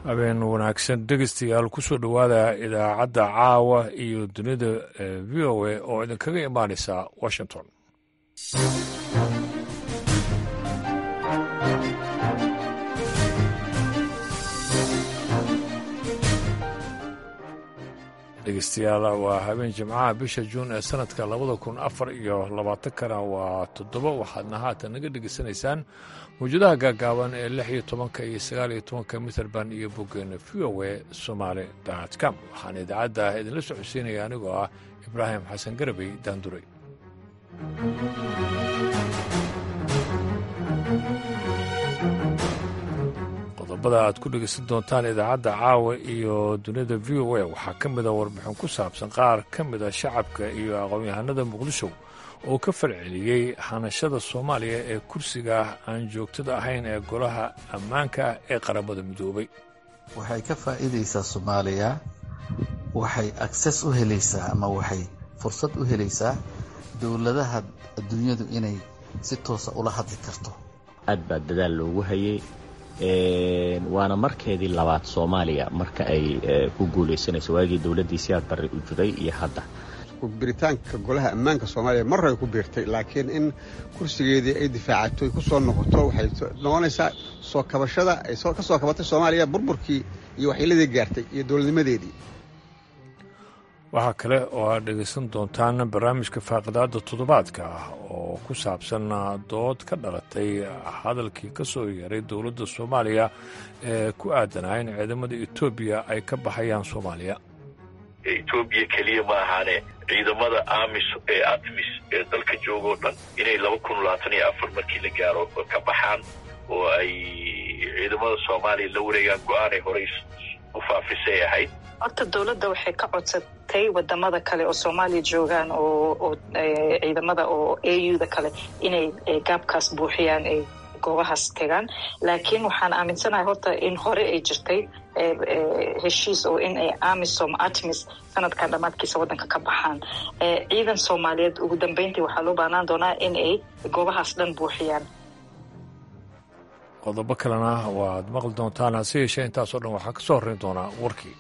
habeen wanaagsan dhegeystayaal kusoo dhowaada idaacadda caawa iyo dunida v o a oo idinkaga imaaneysa washington dhegeystayaal waa habeen jimcaha bisha juun ee sanadka labada kun afar iyo labaatankana waa toddoba waxaadna haatan naga dhegeysanaysaan mawjadaha gaagaaban ee lix iyo tobanka iyo sagaal iyo tobanka mitrband iyo boggeena v o a somaali com waxaan idaacadda idinla socodsiinaya anigoo ah ibraahim xasan garabey daanduray qodobada aad ku dhegeysan doontaan idaacadda caawa iyo dunida v o a waxaa ka mida warbixin ku saabsan qaar ka mida shacabka iyo aqoon-yahanada muqdisho oo ka falceliyey hanashada soomaaliya ee kursiga aan joogtada ahayn ee golaha ammaanka ee qaramada midoobay waxay ka faa'iidaysaa soomaaliya waxay akses u helaysaa ama waxay fursad u helaysaa dowladaha adduunyadu inay si toosa ula hadli karto aad baa dadaal loogu hayay waana markeedii labaad soomaaliya marka ay ku guulaysanayso waagii dowladdii siyaad barre u jiray iyo hadda biritaanka golaha ammaanka soomaaliya mar ay ku biirtay laakiin in kursigeedii ay difaacato ay ku soo noqoto waxay noqonaysaa soo kabashada ay ka soo kabatay soomaaliya burburkii iyo waxyeeladii gaartay iyo dowladnimadeedii waxaa kale oo aad dhegaysan doontaan barnaamijka faaqidaada toddobaadka ah oo ku saabsan dood ka dhalatay hadalkii ka soo yeeray dowladda soomaaliya ee ku aadanaa in ciidamada etoobiya ay ka baxayaan soomaaliya etoobiya keliya ma ahaane ciidamada amis ee atmis ee dalka joogoo dhan inay laba kun labaatan iyo afar markii la gaaro ka baxaan oo ay ciidamada soomaaliya la wareegaan go-aanay horey u faafisay ahayd horta dowladda waxay ka codsatay wadamada kale oo soomaaliya joogaan oo ciidamada oo a u da kale inay gaabkaas buuxiyaan ay goobahaas tegaan laakiin waxaan aaminsanahay horta in hore ay jirtay heshiis oo in ay amisom atmis sanadkan dhammaadkiisa waddanka ka baxaan ciidan soomaaliyeed ugu dambeyntii waxaa loo baahnaan doonaa in ay goobahaas dhan buuxiyaan qodobo kalena waad maqli doontaan hase yeeshee intaasoo dhan waxaa ka soo horrayn doonaa warkii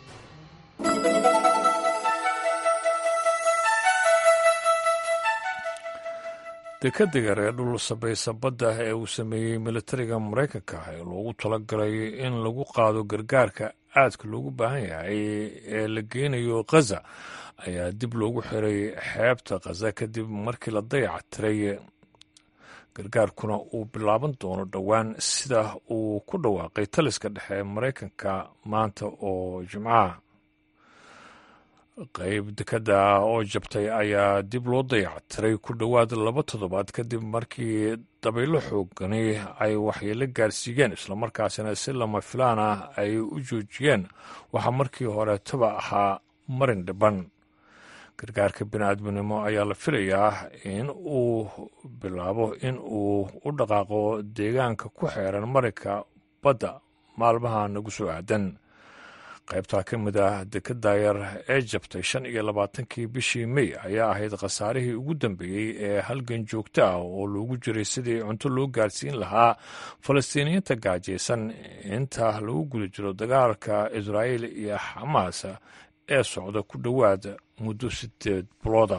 dekadega reer dhul sabaysa badda ee uu sameeyey militariga maraykanka ee loogu talagalay in lagu qaado gargaarka aadka loogu baahan yahay ee la geynayo khaza ayaa dib loogu xiray xeebta khaza kadib markii la dayac tiray gargaarkuna uu bilaaban doono dhowaan sida uu ku dhawaaqay taliska dhexe ee maraykanka maanta oo jimcaha qayb dekada oo jabtay ayaa dib loo dayactiray ku dhowaad laba toddobaad kadib markii dabaylo xoogani ay waxyeelo gaarsiiyeen islamarkaasina si lama filaan ah ay u joojiyeen waxaa markii horeetaba ahaa marin dhiban gargaarka bini-aadminimo ayaa la filayaa in uu bilaabo in uu u dhaqaaqo deegaanka ku xeeran marinka badda maalmaha nagu soo aadan qaybtaa ka mid ah dekada yar ee jabtay shan iyo labaatankii bishii mey ayaa ahayd khasaarihii ugu dambeeyey ee halgan joogto ah oo loogu jiray sidii cunto loo gaarsiin lahaa falastiiniyiinta gaajaysan inta lagu guda jiro dagaalka israa'iil iyo xamaas ee socda ku dhowaad muddo sideed bilooda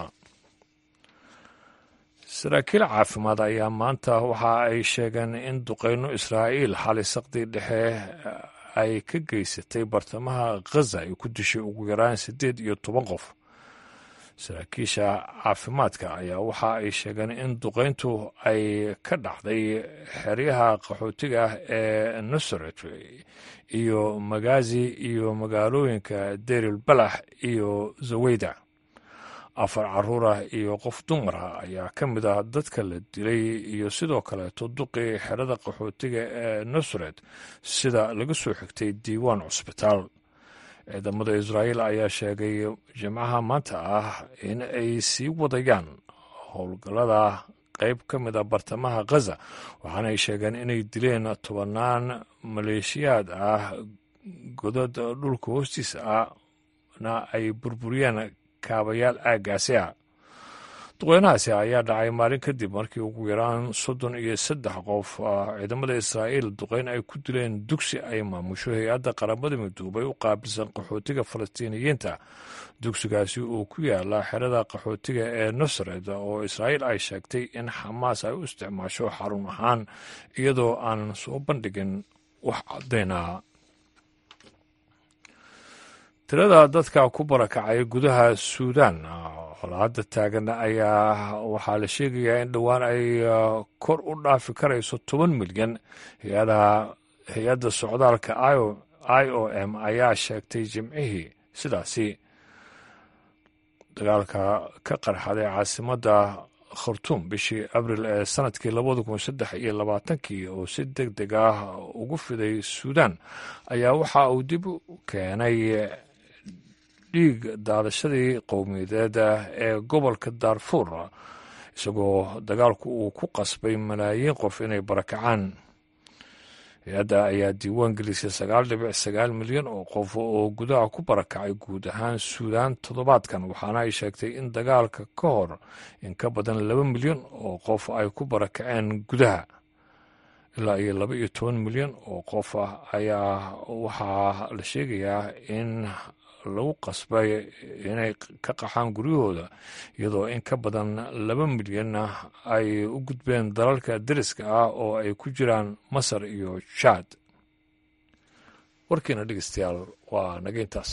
saraakiil caafimaad ayaa maanta waxa ay sheegeen in duqeyno israa'iil xali saqdii dhexe ay ka geysatay bartamaha khaza ay ku dishay ugu yaraan siddeed iyo toban qof saraakiisha caafimaadka ayaa waxa ay sheegeen in duqeyntu ay ka dhacday xeryaha qaxootiga ah ee nasaret iyo magazi iyo magaalooyinka deril balax iyo zaweyda afar caruur ah iyo qof dumar ah ayaa ka mid ah dadka la dilay iyo sidoo kaleeto duqii xerada qaxootiga ee nasaret sida laga soo xigtay diiwaan cusbitaal ciidamada israa'iil ayaa sheegay jimcaha maanta ah in ay sii wadayaan howlgallada qayb ka mid a bartamaha khaza waxaana ay sheegeen inay dileen tobannaan maleeshiyaad ah godad dhulka hoostiisa ahna ay burburiyeen kaabayaal aaggaasi ah duqeynahaasi ayaa dhacay maalin kadib markii ugu yaraan soddon iyo saddex qof ciidamada israa'iil duqeyn ay ku dileen dugsi ay maamusho hay-adda qaramada midoobay u qaabilsan qaxootiga falastiiniyiinta dugsigaasi uu ku yaala xerada qaxootiga ee nusred oo israa'iil ay sheegtay in xamaas ay u isticmaasho xarun ahaan iyadoo aanan soo bandhigin wax caddaynaa tirada dadka ku barakacay gudaha suudaan colaadda taagan ayaa waxaa la sheegayaa in dhowaan ay kor u dhaafi karayso toban milyan hay-adda socdaalka i o m ayaa sheegtay jimcihii sidaasi dagaalka ka qarxaday caasimadda khartuum bishii abril ee sanadkii labada kun saddex iyo labaatankii oo si deg deg ah ugu fiday suudaan ayaa waxa uu dib u keenay dhiig daadashadii qowmiyadeed ee gobolka daarfuur isagoo dagaalku uu ku qasbay malaayiin qof inay barakacaan hay-adda ayaa diiwaan gelisay sagaal dhibic sagaal milyan oo qof oo gudaha ku barakacay guud ahaan suudaan toddobaadkan waxaana ay sheegtay in dagaalka ka hor in ka badan laba milyan oo qof ay ku barakaceen gudaha ilaa iyo laba iyo toban milyan oo qof ah ayaa waxaa la sheegayaa in lagu qasbay inay ka qaxaan guryahooda iyadoo in ka badan laba milyanna ay u gudbeen dalalka deriska ah oo ay ku jiraan masar iyo jaad warkiina dhegeystayaal waa naga intaas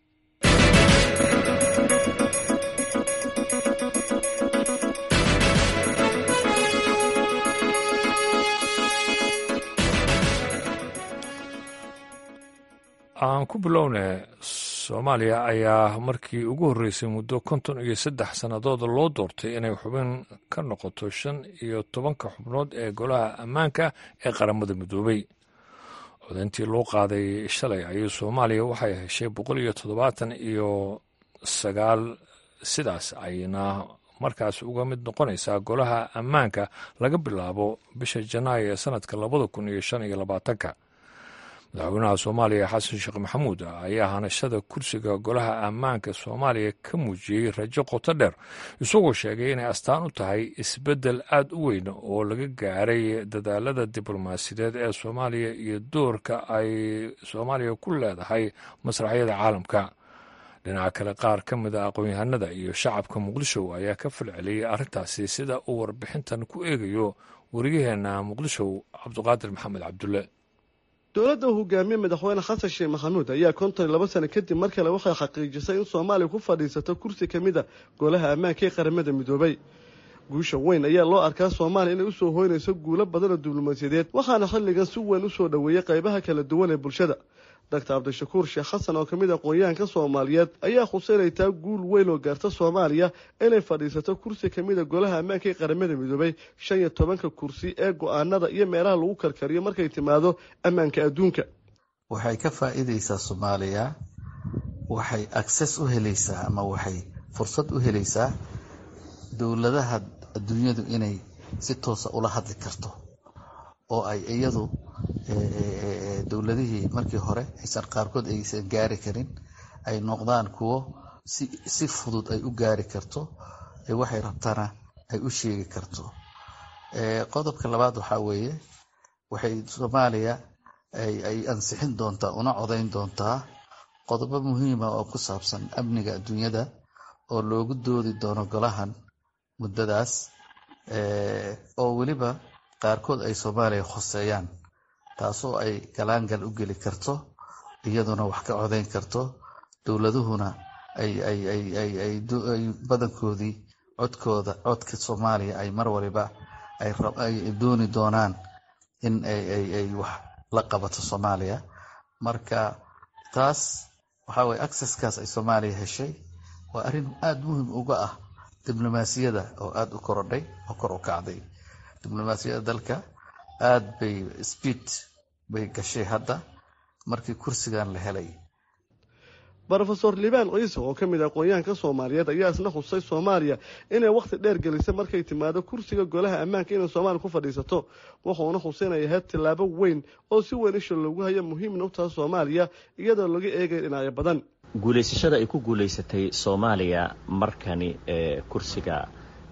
aan ku bilowne soomaaliya ayaa markii ugu horreysay muddo konton iyo saddex sannadood loo doortay inay xubin ka noqoto shan iyo tobanka xubnood ee golaha ammaanka ee qaramada midoobay codayntii loo qaaday shalay ayay soomaaliya waxay heshay boqol iyo toddobaatan iyo sagaal sidaas ayna markaas uga mid noqonaysaa golaha ammaanka laga bilaabo bisha janaayo ee sanadka labada kun iyo shan iyo labaatanka madaxweynaha soomaaliya xasan sheekh maxamuud ayaa hanashada kursiga golaha ammaanka soomaaliya ka muujiyey rajo qoto dheer isagoo sheegay inay astaan u tahay isbeddel aad u weyn oo laga gaaray dadaalada diblomaasiyadeed ee soomaaliya iyo doorka ay soomaaliya ku leedahay masraxyada caalamka dhinaca kale qaar ka mid a aqoon-yahanada iyo shacabka muqdisho ayaa ka falceliyey arrintaasi sida uu warbixintan ku eegayo wariyaheenna muqdisho cabduqaadir maxamed cabdulle dowladda uu hogaamiye madaxweyne xasan sheekh maxamuud ayaa konton iyo laba sano kadib mar kale waxay xaqiijisay in soomaaliya ku fadhiisato kursi ka mid a golaha ammaanka ee qaramada midoobay guusha weyn ayaa loo arkaa soomaaliya inay usoo hoynayso guulo badan oo diblomaasiyadeed waxaana xilligan si weyn usoo dhoweeyey qaybaha kala duwan ee bulshada doctor cabdishakuur sheekh xasan oo kamid aqoon-yahanka soomaaliyeed ayaa khuseynaytaa guul weyn oo gaarta soomaaliya inay fadhiisato kursi kamid a golaha ammaanka ee qaramada midoobay shan iyo tobanka kursi ee go-aanada iyo meelaha lagu karkariyo markay timaado ammaanka adduunka waxay ka faa-iideysaa soomaaliya waxay access u helaysaa ama waxay fursad u helaysaa dowladaha adduunyadu inay si toosa ula hadli karto oo ay iyadu dowladihii markii hore aysan qaarkood aysan gaari karin ay noqdaan kuwo si si fudud ay u gaari karto waxay rabtana ay u sheegi karto qodobka labaad waxaa weeye waxay soomaaliya ay ansixin doontaa una codayn doontaa qodobo muhiima oo ku saabsan amniga adduunyada oo loogu doodi doono golahan muddadaas oo weliba qaarkood ay soomaaliya khoseeyaan taasoo ay galaangal u geli karto iyaduna wax ka codayn karto dowladuhuna ay badankoodii codkooda codka soomaaliya ay mar waliba ay dooni doonaan in ay wax la qabato soomaaliya marka taas waxaa weye acceskaas ay soomaaliya heshay waa arrin aada muhim uga ah diblomaasiyada oo aada u korodhay oo kor u kacday diblomaasiyadda dalka aada bay speed bay gashay hadda markii kursigan la helay rofeor libaan ciise oo ka mid ah aqoon-yahanka soomaaliyeed ayaa isna khusay soomaaliya inay wakhti dheer gelisay markay timaado kursiga golaha ammaanka inay soomaaliya ku fadhiisato wuxuuna xuseynaya tillaabo weyn oo si weyn isha loogu haya muhiimna u taha soomaaliya iyadoo laga eegay dhinacyo badan guulaysashada ay ku guulaysatay soomaaliya markani ee kursiga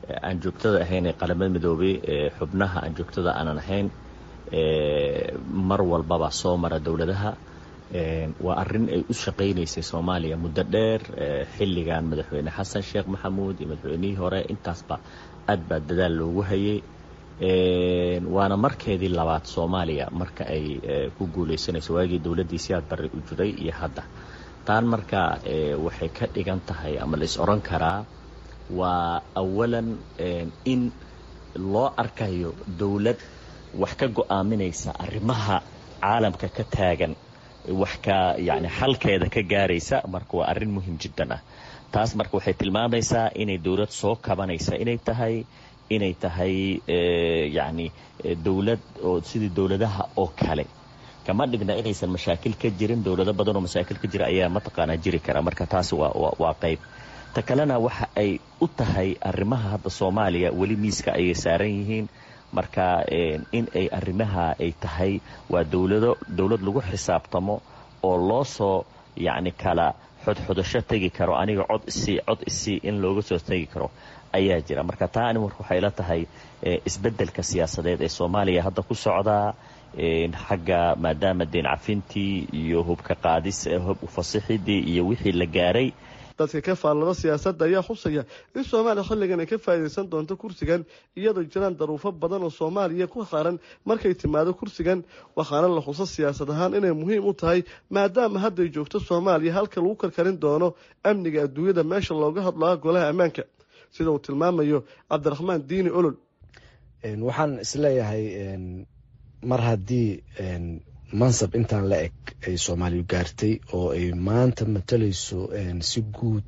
aan joogtada ahayn ee qaramada midoobay xubnaha aan joogtada aanan ahayn mar walbaba soo mara dowladaha waa arrin ay u shaqaynaysay soomaaliya muddo dheer xilligan madaxweyne xasan sheekh maxamuud iyo madaxweynihii hore intaasba aad baa dadaal loogu hayay waana markeedii labaad soomaaliya marka ay ku guulaysanayso waagii dowladdii siyaad barre u jiray iyo hadda taan marka waxay ka dhigan tahay ama la is odhan karaa waa awalan in loo arkayo dowlad wax ka go'aaminaysa arrimaha caalamka ka taagan wax ka yacni xalkeeda ka gaaraysa marka waa arrin muhim jiddan ah taas marka waxay tilmaamaysaa inay dowlad soo kabanaysa inay tahay inay tahay yacni dowlad oo sidii dowladaha oo kale kama dhigna inaysan mashaakil ka jirin dowlado badan oo mashaakil ka jira ayaa mataqaanaa jiri kara marka taasi waa waa qayb ta kalena waxa ay u tahay arrimaha hadda soomaaliya weli miiska ayay saaran yihiin marka in ay arrimaha ay tahay waa dowlado dowlad lagu xisaabtamo oo loo soo yacni kala xodxodasho tegi karo aniga cod isii cod isii in looga soo tegi karo ayaa jira marka taa ani marka waxay la tahay isbeddelka siyaasadeed ee soomaaliya hadda ku socdaa xagga maadaama deen cafintii iyo hubka qaadis hub ufasixidii iyo wixii la gaaray dadka ka faallada siyaasadda ayaa xusaya in soomaaliya xilligan ay ka faa'iidaysan doonto kursigan iyadoo jiraan daruufo badan oo soomaaliya ku qaaran markay timaado kursigan waxaana la xuso siyaasad ahaan inay muhiim u tahay maadaama hadday joogto soomaaliya halka lagu karkarin doono amniga adduunyada meesha looga hadlaa golaha ammaanka sida uu tilmaamayo cabdiraxmaan diini olol waxaan isleeyahay mar haddii mansab intaan la eg ay soomaaliya gaartay oo ay maanta matalayso si guud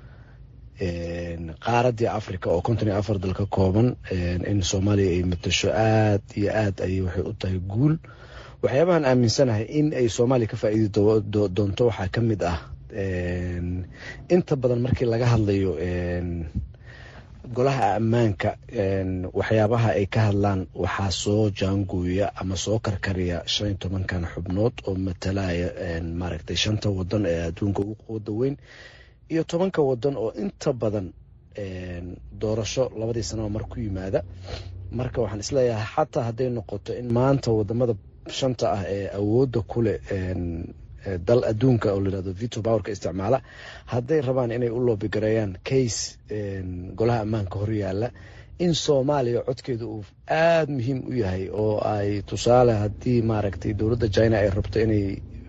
qaaradii africa oo konton iyo afar dal ka kooban in soomaaliya ay matasho aad iyo aad ayay waxay u tahay guul waxyaabahan aaminsanahay in ay soomaaliya ka faa'iidi doonto waxaa ka mid ah inta badan markii laga hadlayo golaha ammaanka waxyaabaha ay ka hadlaan waxaa soo jaangooya ama soo karkariya shan iyo tobankan xubnood oo matalaya maaragtay shanta wadan ee adduunka ugu quwada weyn iyo tobanka wadan oo inta badan doorasho labadii sanaba mar ku yimaada marka waxaan isleeyahay xataa hadday noqoto in maanta wadamada shanta ah ee awoodda kuleh dal adduunka oo layihahdo vito powerka isticmaala hadday rabaan inay u loobigareeyaan case golaha ammaanka horyaala in soomaaliya codkeeda uu aada muhiim u yahay oo ay tusaale haddii maaragtay dowladda china ay rabto inay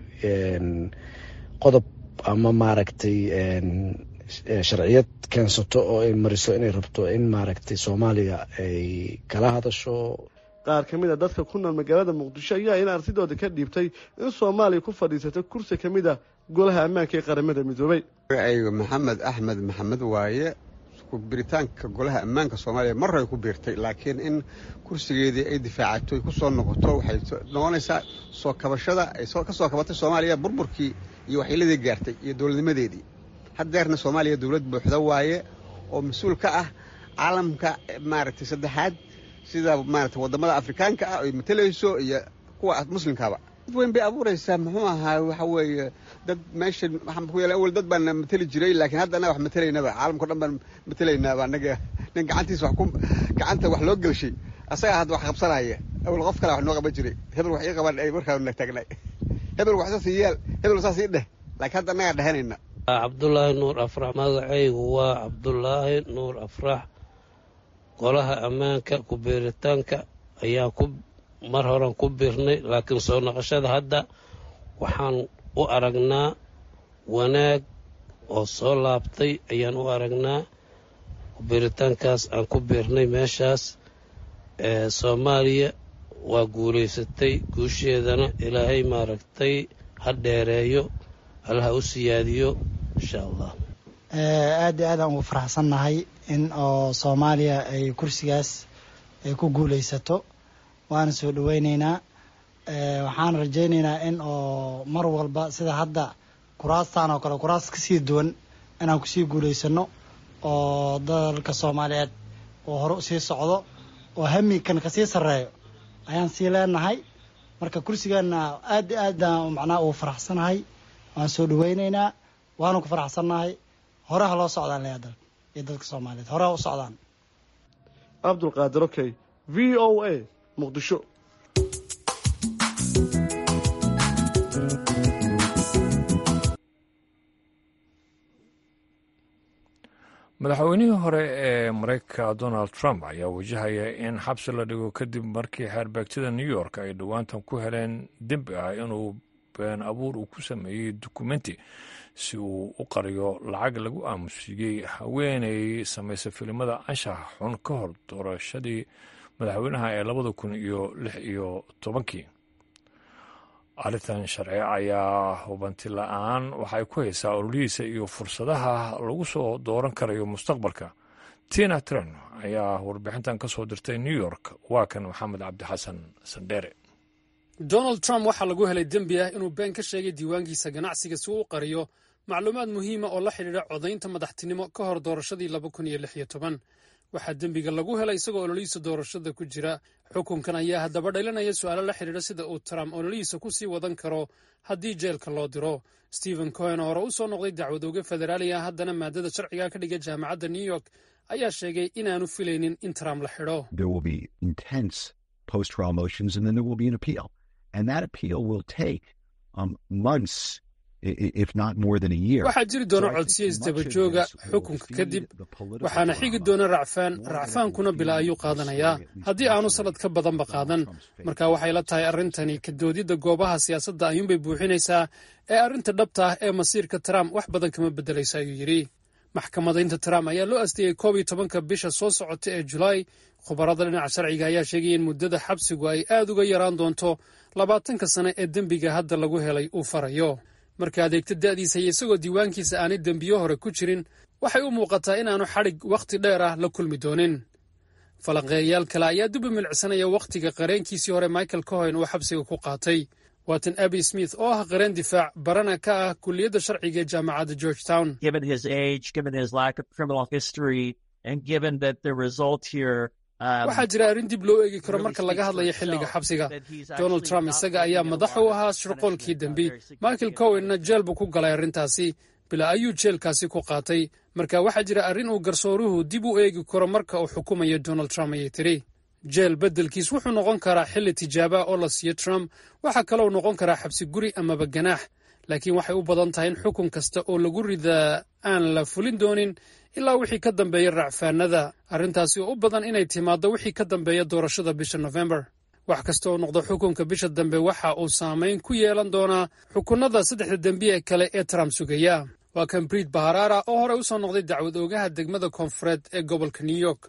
qodob ama maaragtay sharciyad keensato oo ay mariso inay rabto in maaragtay soomaaliya ay kala hadasho qaar ka mid a dadka ku nool magaalada muqdisho ayaa in arsidooda ka dhiibtay in soomaaliya ku fadhiisato kursi ka mid a golaha ammaanka ee qaramada midoobay ayga maxamed axmed maxamed waaye biritaanka golaha ammaanka soomaaliya mar ay ku biirtay laakiin in kursigeedii ay difaacato ay ku soo noqoto waxay noqonaysaa soo kabashada ay ka soo kabatay soomaaliya burburkii iyo waxyeeladii gaartay iyo dowladnimadeedii haddeerna soomaaliya dowlad buuxda waaye oo mas-uul ka ah caalamka maaragtay saddexaad sida maarata wadamada afrikaanka ah ay matalayso iyo kuwa muslimkaaba dad weyn bay abuuraysaa muxuu ahaa waxa weeye dad meesha waxaan ku yeela awal dad baana matali jiray laakiin hadda annaga wax matalaynaba caalamkao dhan baan matalaynaaba annaga nin gacantiisa wax ku gacanta wax loo gelshay asagaa hadda wax qabsanaya awal qof kale wax noo qaban jiray hebel wax ii qaban ay markaa na taagnay hebel wax saas yeel hebel saas ii dheh laakiin hadda annagaa dhehanayna cabdulaahi nuur afrax magacaygu waa cabdulaahi nuur afrax golaha ammaanka ku-biiritaanka ayaan ku mar horan ku biirnay laakiin soo noqoshada hadda waxaan u aragnaa wanaag oo soo laabtay ayaan u aragnaa ku-biiritaankaas aan ku biirnay meeshaas ee soomaaliya waa guulaysatay guusheedana ilaahay maaragtay ha dheereeyo allaha u siyaadiyo insha allah aad iyo aad aan ugu faraxsannahay in oo soomaaliya ay kursigaas ay ku guulaysato waana soo dhaweyneynaa waxaan rajayneynaa in oo mar walba sida hadda kuraastan oo kale kuraas kasii duwan inaan kusii guulaysano oo dalka soomaaliyeed oo hore usii socdo oo hamikan kasii sarreeyo ayaan sii leenahay marka kursigeena aad iyo aad macnaha ugu faraxsanahay waan soo dhaweyneynaa waana ku faraxsannahay hore ha loo socdaan leeya dalka iyo dadka soomaaliyeed hore ha u socdaan cabdulqaadir okey v o a muqdisho madaxweynihii hore ee maraykanka donald trump ayaa wajahaya in xabsi la dhigo kadib markii xeerbeegtada new york ay dhowaantan ku heleen dembi ah inuu been abuur uu ku sameeyey dukumenti si uu u qariyo lacag lagu aamusiiyey haweenay samaysa filimada anshaxa xun ka hor doorashadii madaxweynaha ee labada kun iyo lix iyo tobankii arrintan sharci ayaa hubanti la-aan waxay ku haysaa ololihiisa iyo fursadaha lagu soo dooran karayo mustaqbalka tina tren ayaa warbixintan ka soo dirtay new york waa kan maxamed cabdixasan sandheere donald trump waxaa lagu helay dembi ah inuu been ka sheegay diiwaankiisa ganacsiga si uu u qariyo macluumaad muhiima oo la xidhiidha codaynta madaxtinimo ka hor doorashadii laba kun iyo lix iyo toban waxaa dembiga lagu helay isagoo ololihiisa doorashada ku jira xukunkan ayaa haddaba dhalinaya su-aalo la xidhiidha sida uu trump ololihiisa ku sii wadan karo haddii jeelka loo diro stephen cohen oo hore u soo noqday dacwadooge federaali ah haddana maadada sharciga ka dhiga jaamacadda new york ayaa sheegay inaanu filaynin in trump la xidho waxaa jiri doona codsiya isdabajooga xukunka kadib waxaana xigi doona racfaan racfaankuna bila ayuu qaadanayaa haddii aanu sanad ka badanba qaadan marka waxay la tahay arrintani ka doodidda goobaha siyaasadda ayuunbay buuxinaysaa ee arrinta dhabta ah ee masiirka trump wax badan kama beddelaysa ayuu yidhi maxkamadaynta trump ayaa loo asteeyey koob iyo tobanka bisha soo socota ee julaay khubarada dhinaca sharciga ayaa sheegaya in muddada xabsigu ay aad uga yaraan doonto labaatanka sane ee dembiga hadda lagu helay uu farayo marka adeegta da'diisa iyo isagoo diiwaankiisa aanay dembiyo hore ku jirin waxay u muuqataa inaanu xadhig wakhti dheer ah la kulmi doonin falanqeeyayaal kale ayaa duba milicsanaya wakhtiga qareenkiisii hore michael cohen uu xabsiga ku qaatay waatan abi smith oo ah qareen difaac barana ka ah kulliyadda sharciga ee jaamacadda george town waxaa jira arrin dib loo eegi karo marka laga hadlayo xilliga xabsiga donald trump isaga ayaa madax u ahaa shirqoolkii dembi michael cowenna jeel buu ku galay arrintaasi bila ayuu jeelkaasi ku qaatay marka waxaa jira arrin uu garsooruhu dib u eegi karo marka uu xukumayo donald trump ayay tiri jeel beddelkiis wuxuu noqon karaa xilli tijaaba oo la siiyo trump waxaa kalou noqon karaa xabsi guri amaba ganaax laakiin waxay u badan tahay in xukun kasta oo lagu ridaa aan la fulin doonin ilaa wixii ka dambeeya racfaanada arrintaasi oo u badan inay timaaddo wixii ka dambeeya doorashada bisha nofembar wax kasta oo noqdo xukunka bisha dambe waxa uu saamayn ku yeelan doonaa xukunnada saddexda dembiye kale ee trump sugaya waa kan briid baharara oo horey u soo noqday dacwad oogaha degmada koonfureed ee gobolka new york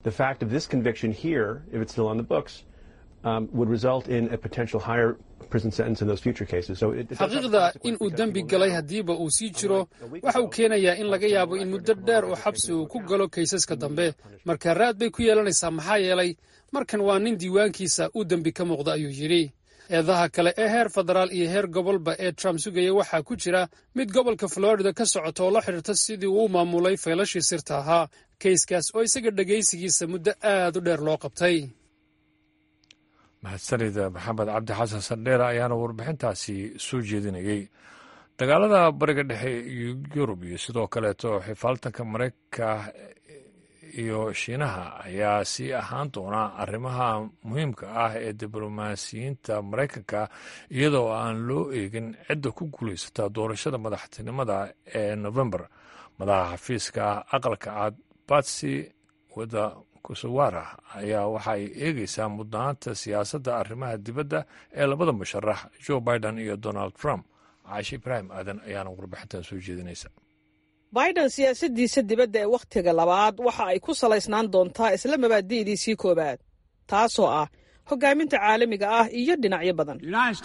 xaqiiqda in uu dembi galay haddiiba uu sii jiro waxa uu keenayaa in laga yaabo in muddo dheer uu xabsi uu ku galo kaysaska dambe marka raad bay ku yeelanaysaa maxaa yeelay markan waa nin diiwaankiisa uu dembi ka muuqda ayuu yidhi eedaha kale ee heer federaal iyo heer gobolba ee trump sugaya waxaa ku jira mid gobolka florida ka socota oo la xidhiirta sidii uu maamulay faylashii sirta ahaa kayskaas oo isaga dhegaysigiisa muddo aad u dheer loo qabtay mahadsanida maxamed cabdi xasan sandheera ayaana warbixintaasi soo jeedinayey dagaalada bariga dhexe yurub iyo sidoo kaleeto xifaaltanka maraykanka iyo shiinaha ayaa sii ahaan doona arrimaha muhiimka ah ee diblomaasiyiinta maraykanka iyadoo aan loo eegin cidda ku guulaysata doorashada madaxtinimada ee novembar madaxa xafiiska aqalka cad batsi wada kusawara ayaa waxay eegeysaa mudnaanta siyaasadda arrimaha dibadda ee labada musharax joe biden iyo donald trump caashi ibraahim aadan ayaana warbixintan soo jeedinaysa biden siyaasadiisa dibadda ee wakhtiga labaad waxa ay ku salaysnaan doontaa isla mabaadi'diisii koowaad taasoo ah hogaaminta caalamiga ah iyo dhinacyo badan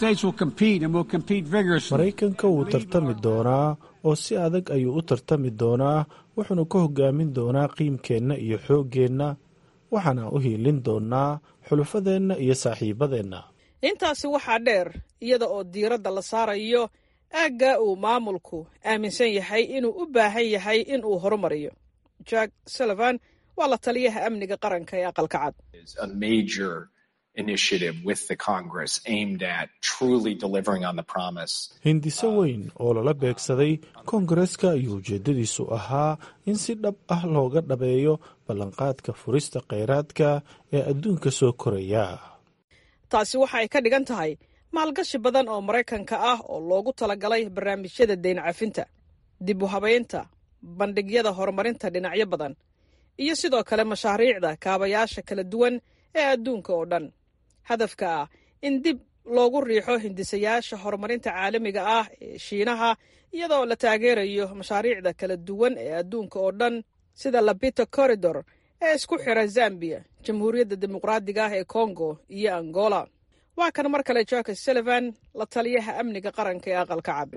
maraykanka wuu tartami doonaa oo si adag ayuu u tartami doonaa wuxuuna ka hogaamin doonaa qiimkeenna iyo xooggeenna waxaana u hiilin doonaa xulufadeenna iyo saaxiibadeenna intaasi waxaa dheer iyada oo diiradda la saarayo aaggaa uu maamulku aaminsan yahay inuu u baahan yahay in uu horumariyo jack sullivan waa la taliyaha amniga qaranka ee aqalka cad hindiso weyn oo lala beegsaday koongareska ayuu ujeedadiisu ahaa in si dhab ah looga dhabeeyo ballanqaadka furista kheyraadka ee adduunka soo koraya taasi waxa ay ka dhigan tahay maalgashi badan oo maraykanka ah oo loogu talagalay barnaamijyada deyn cafinta dib u habaynta bandhigyada horumarinta dhinacyo badan iyo sidoo kale mashaariicda kaabayaasha kala duwan ee adduunka oo dhan hadafka ah in dib loogu riixo hindisayaasha horumarinta caalamiga ah ee shiinaha iyadoo la taageerayo mashaariicda kala duwan ee adduunka oo dhan sida labito corridor ee isku xira zambiya jamhuuriyadda dimuqraadiga ah ee congo iyo angola waa kan mar kale jorka sullivan la taliyaha amniga qaranka ee aqalka cad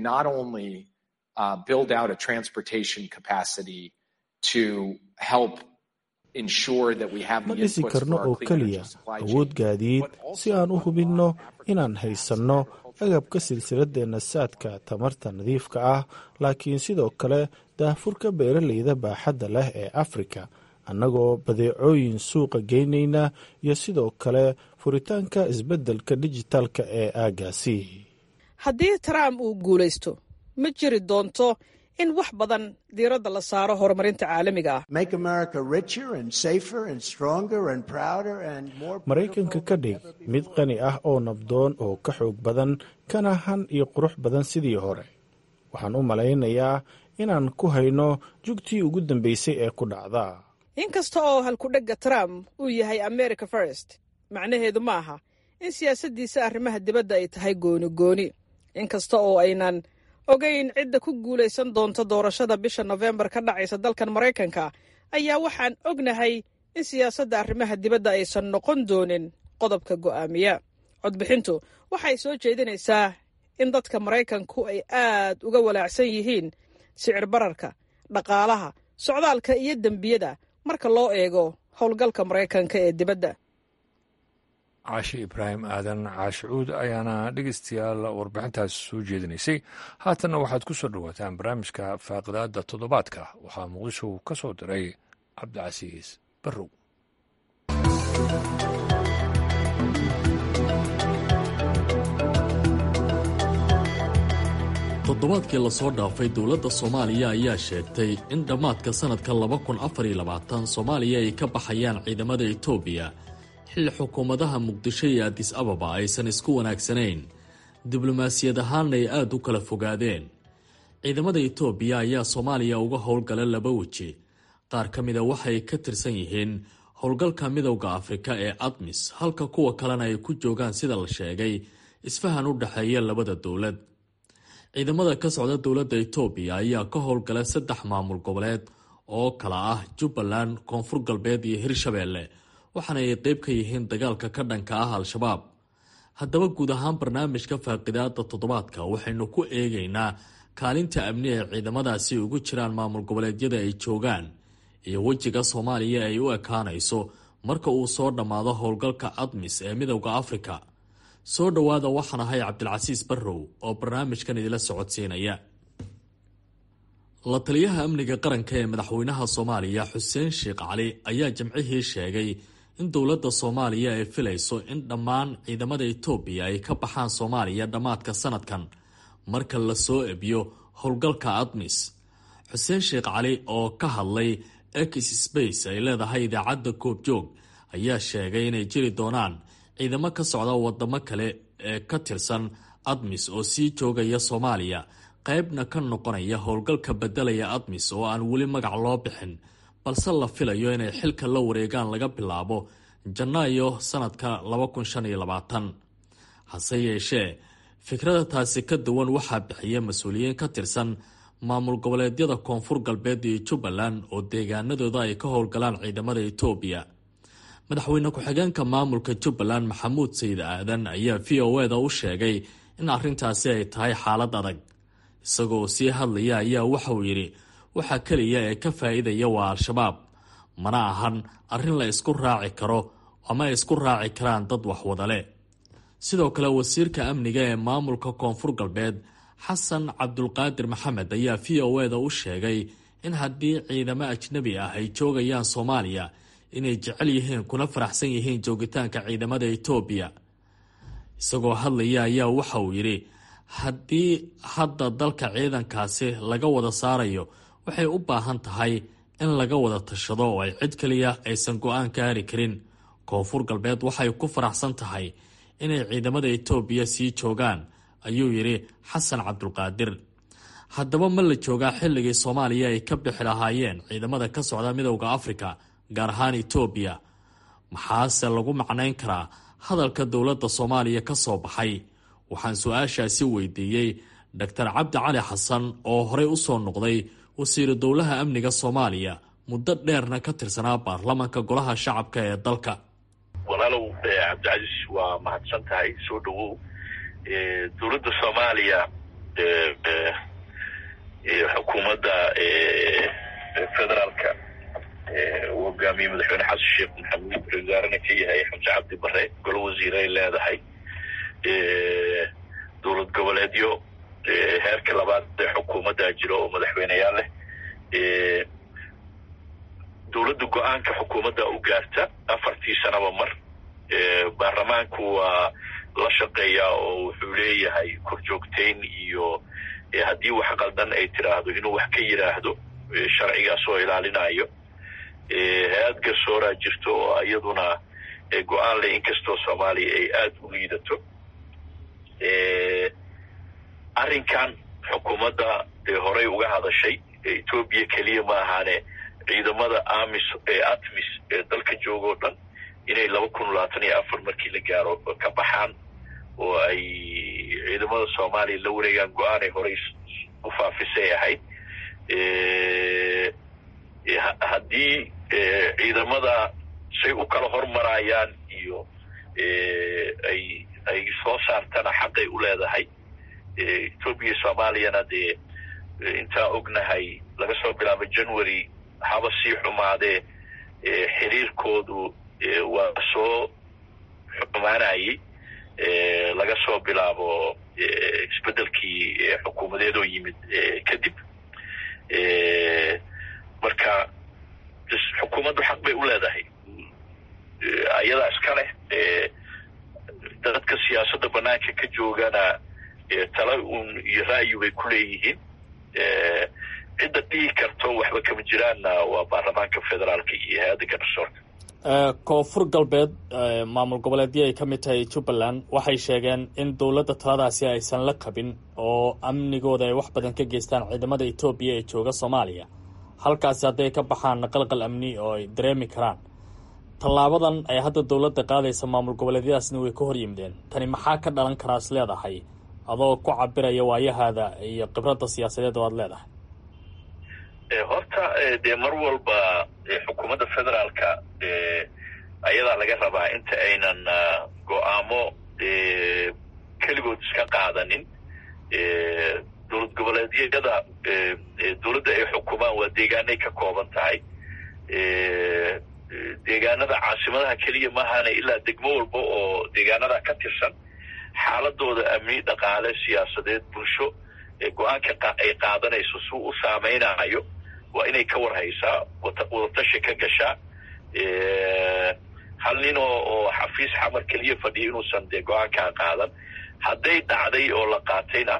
ma dhisi karno oo keliya awood gaadiid si aan u hubinno inaan haysanno agabka silsiladeenna saadka tamarta nadiifka ah laakiin sidoo kale daahfurka beeralayda baaxadda leh ee afrika annagoo badeecooyin suuqa geynayna iyo sidoo kale furitaanka isbeddelka dijitaalka ee aagaasi haddii trump uu guulaysto ma jiri doonto in wax badan diiradda la saaro horumarinta caalamiga ah maraykanka ka dhig mid qani ah oo nabdoon oo ka xoog badan kana han iyo qurux badan sidii hore waxaan u malaynayaa inaan ku hayno jugtii ugu dambaysay ee ku dhacda inkasta oo halkudhegga trump uu yahay america first macnaheedu ma aha in siyaasaddiisa arrimaha dibadda ay tahay gooni gooni inkasta oo aynan ogeyn cidda ku guulaysan doonta doorashada bisha nofembar ka dhacaysa dalkan maraykanka ayaa waxaan ognahay in siyaasadda arrimaha dibadda aysan noqon doonin qodobka go'aamiya codbixintu waxay soo jeedinaysaa in dadka maraykanku ay aad uga walaacsan yihiin sicir bararka dhaqaalaha socdaalka iyo dembiyada marka loo eego howlgalka maraykanka ee dibadda caashi ibraahim aadan caashicuud ayaana dhegeystayaal warbixintaas soo jeedinaysay haatanna waxaad ku soo dhowaataan barnaamijka faaqidaada toddobaadka waxaa muqdisho ka soo diray cabdicasiis barrow toddobaadkii lasoo dhaafay dowladda soomaaliya ayaa sheegtay in dhammaadka sannadka laba kun afar iyo labaatan soomaaliya ay ka baxayaan ciidamada etoobiya xilli xukuumadaha muqdisho iyo adis ababa aysan isku wanaagsanayn diblomaasiyad ahaanna ay aada u kala fogaadeen ciidamada etoobiya ayaa soomaaliya uga howlgala laba weji qaar ka mida waxay ka tirsan yihiin howlgalka midowda afrika ee admis halka kuwa kalena ay ku joogaan sida la sheegay isfahan u dhexeeya labada dowlad ciidamada ka socda dowladda etoobiya ayaa ka howlgala saddex maamul goboleed oo kala ah jubbaland koonfur galbeed iyo hirshabeelle waxaana ay qeyb ka yihiin dagaalka ka dhanka ah al-shabaab haddaba guud ahaan barnaamijka faaqidaada toddobaadka waxaynu ku eegaynaa kaalinta amni ee ciidamadaasi ugu jiraan maamul goboleedyada ay joogaan iyo wejiga soomaaliya ay u ekaanayso marka uu soo dhammaado howlgalka admis ee midowda afrika soo dhowaada waxaan ahay cabdilcasiis barrow oo barnaamijkan idila socodsiinaya la taliyaha amniga qaranka ee madaxweynaha soomaaliya xuseen sheekh cali ayaa jimcihii sheegay in dowladda soomaaliya ay filayso in dhammaan ciidamada etoobiya ay ka baxaan soomaaliya dhammaadka sanadkan marka la soo ebiyo howlgalka admis xuseen sheekh cali oo ka hadlay ex space ay leedahay idaacadda koobjoog ayaa sheegay inay jiri doonaan ciidamo ka socda wadamo kale ee ka tirsan admis oo sii joogaya soomaaliya qaybna ka noqonaya howlgalka bedelaya admis oo aan weli magac loo bixin balse la filayo inay xilka la wareegaan laga bilaabo janaayo sanadka hase yeeshee fikrada taasi ka duwan waxaa bixiya mas-uuliyiin ka tirsan maamul goboleedyada koonfur galbeed iyo jubbaland oo deegaanadooda ay ka howlgalaan ciidamada etoobiya madaxweyne ku-xigeenka maamulka jubbaland maxamuud sayid aadan ayaa v o eda u sheegay in arrintaasi ay tahay xaalad adag isagoo sii hadlaya ayaa waxauu yidhi waxa keliya ee ka faa-iidaya waa al-shabaab mana ahan arrin la isku raaci karo ama ay isku raaci karaan dad waxwadale sidoo kale wasiirka amniga ee maamulka koonfur galbeed xasan cabdulqaadir maxamed ayaa v o eda u sheegay in haddii ciidamo ajnabi ah ay joogayaan soomaaliya inay jecel yihiin kuna faraxsan yihiin joogitaanka ciidamada etoobiya isagoo hadlaya ayaa waxa uu yidhi haddii hadda dalka ciidankaasi laga wada saarayo waxay u baahan tahay in laga wada tashado oo ay cid kaliya aysan go-aan gaari karin koonfur galbeed waxay ku faraxsan tahay inay ciidamada etoobiya sii joogaan ayuu yidhi xasan cabdulqaadir haddaba ma la joogaa xilligii soomaaliya ay ka bixi lahaayeen ciidamada ka socda midowda afrika gaar ahaan etoobiya maxaase lagu macnayn karaa hadalka dowladda soomaaliya ka soo baxay waxaan su-aashaasi weydiiyey doctor cabdi cali xasan oo horey u soo noqday wasiiru dowlaha amniga soomaaliya muddo dheerna ka tirsanaa baarlamanka golaha shacabka ee dalka walaalow cabdicasiis waa mahadsan tahay soo dhawow dowladda soomaaliya xukuumadda federaalka uu hogaamiyey madaxweyne xasan sheekh maxamuud wasaarena ka yahay xamse cabdi bare golo wasiiray leedahay dowlad goboleedyo heerka labaad ee xukuumaddaa jiro oo madaxweyneyaal leh dowladda go-aanka xukuumadda u gaarta afartii sanaba mar baarlamaanku waa la shaqeeyaa oo wuxuu leeyahay korjoogtayn iyo haddii wax qaldan ay tiraahdo inuu wax ka yidhaahdo sharcigaas oo ilaalinayo hay-ad garsooraa jirto oo iyaduna go-aan leh inkastoo soomaaliya ay aada u liidato arrinkan xukuumadda dee horey uga hadashay etoobiya keliya ma ahaane ciidamada amis ee atmis ee dalka jooga o dhan inay laba kun labaatan iyo afar markii la gaaro ka baxaan oo ay ciidamada soomaaliya la wareegaan go-aanay horey u faafisay ahayd haddii ciidamada say u kala hormarayaan iyo ay ay soo saartana xaqay u leedahay etoobiya soomaaliyana dee intaan ognahay laga soo bilaabo january haba sii xumaadee xiriirkoodu waa soo xumaanayey laga soo bilaabo isbeddelkii xukuumadeed oo yimid kadib marka xukuumaddu xaq bay u leedahay ayadaa iska leh dadka siyaasadda banaanka ka joogana tala un iyo ra'yi bay ku leeyihiin cidda dhihi karto waxba kama jiraanna waa baarlamaanka federaalka iyo hay-adda garsoorka koonfur galbeed maamul goboleedyo ay ka mid tahay jubbaland waxay sheegeen in dowladda taladaasi aysan la qabin oo amnigooda ay wax badan ka geystaan ciidamada etoobiya ee jooga soomaaliya halkaasi hadday ka baxaan qalqal amni oo ay dareemi karaan tallaabadan ay hadda dowladda qaadaysa maamul goboleedyadaasna way ka hor yimideen tani maxaa ka dhalan karaa is leedahay adoo ku cabiraya waayahaada iyo khibradda siyaasadeed oo aad leedahay horta dee mar walba xukuumadda federaalka ayadaa laga rabaa inta aynan go-aamo keligood iska qaadanin dowlad goboleedyada dowladda ay xukumaan waa deegaanay ka kooban tahay deegaanada caasimadaha keliya maahana ilaa degmo walba oo deegaanada ka tirsan xaaladooda amni dhaqaale siyaasadeed bulsho go-aanka ay qaadanayso si u saameynayo waa inay ka warhaysaa wadatashi ka gashaa hal nin oo oo xafiis xamar keliya fadhiya inuusan dee go-aankaa qaadan hadday dhacday oo la qaatayna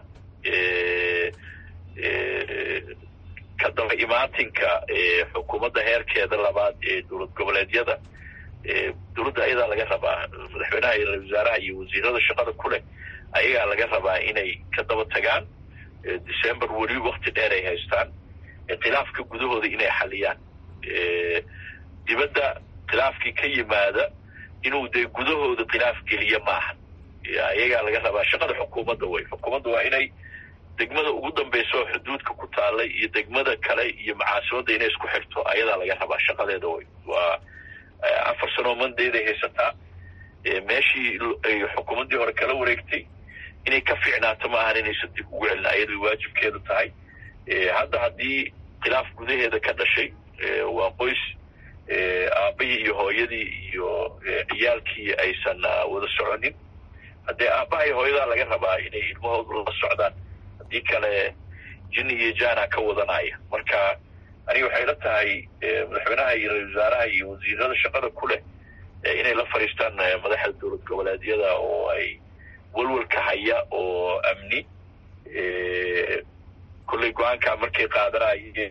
ka daba imaatinka xukuumadda heerkeeda labaad ee dowlad goboleedyada dowladda ayadaa laga rabaa madaxweynaha iyo ra-isul wasaaraha iyo wasiirada shaqada ku leh ayagaa laga rabaa inay ka daba tagaan december weli wakti dheer ay haystaan khilaafka gudahooda inay xaliyaan dibadda khilaafkii ka yimaada inuu dee gudahooda khilaaf geliya maaha ayagaa laga rabaa shaqada xukuumadda way xukuumadda waa inay degmada ugu dambaysa oo xuduudka ku taallay iyo degmada kale iyo macaasimadda inay isku xirto ayadaa laga rabaa shaqadeeda way waa afar sanoo mandeeday haysataa meeshii ay xukuumaddii hore kala wareegtay inay ka fiicnaato ma ahan inaysan dib ugu celin ayaday waajibkeedu tahay hadda haddii khilaaf gudaheeda ka dhashay waa qoys aabbahii iyo hooyadii iyo ciyaalkii aysan wada soconin haddee aabbaha iyo hooyadaa laga rabaa inay ilmahoodu la socdaan haddii kale jini iyo jana ka wadanaya marka aniga waxay la tahay madaxweynaha iyo ra-isul wasaaraha iyo wasiirada shaqada ku leh inay la fadhiistaan madaxda dowlad goboleedyada oo ay welwelka haya oo amni kolley go-aankaa markay qaadanayeen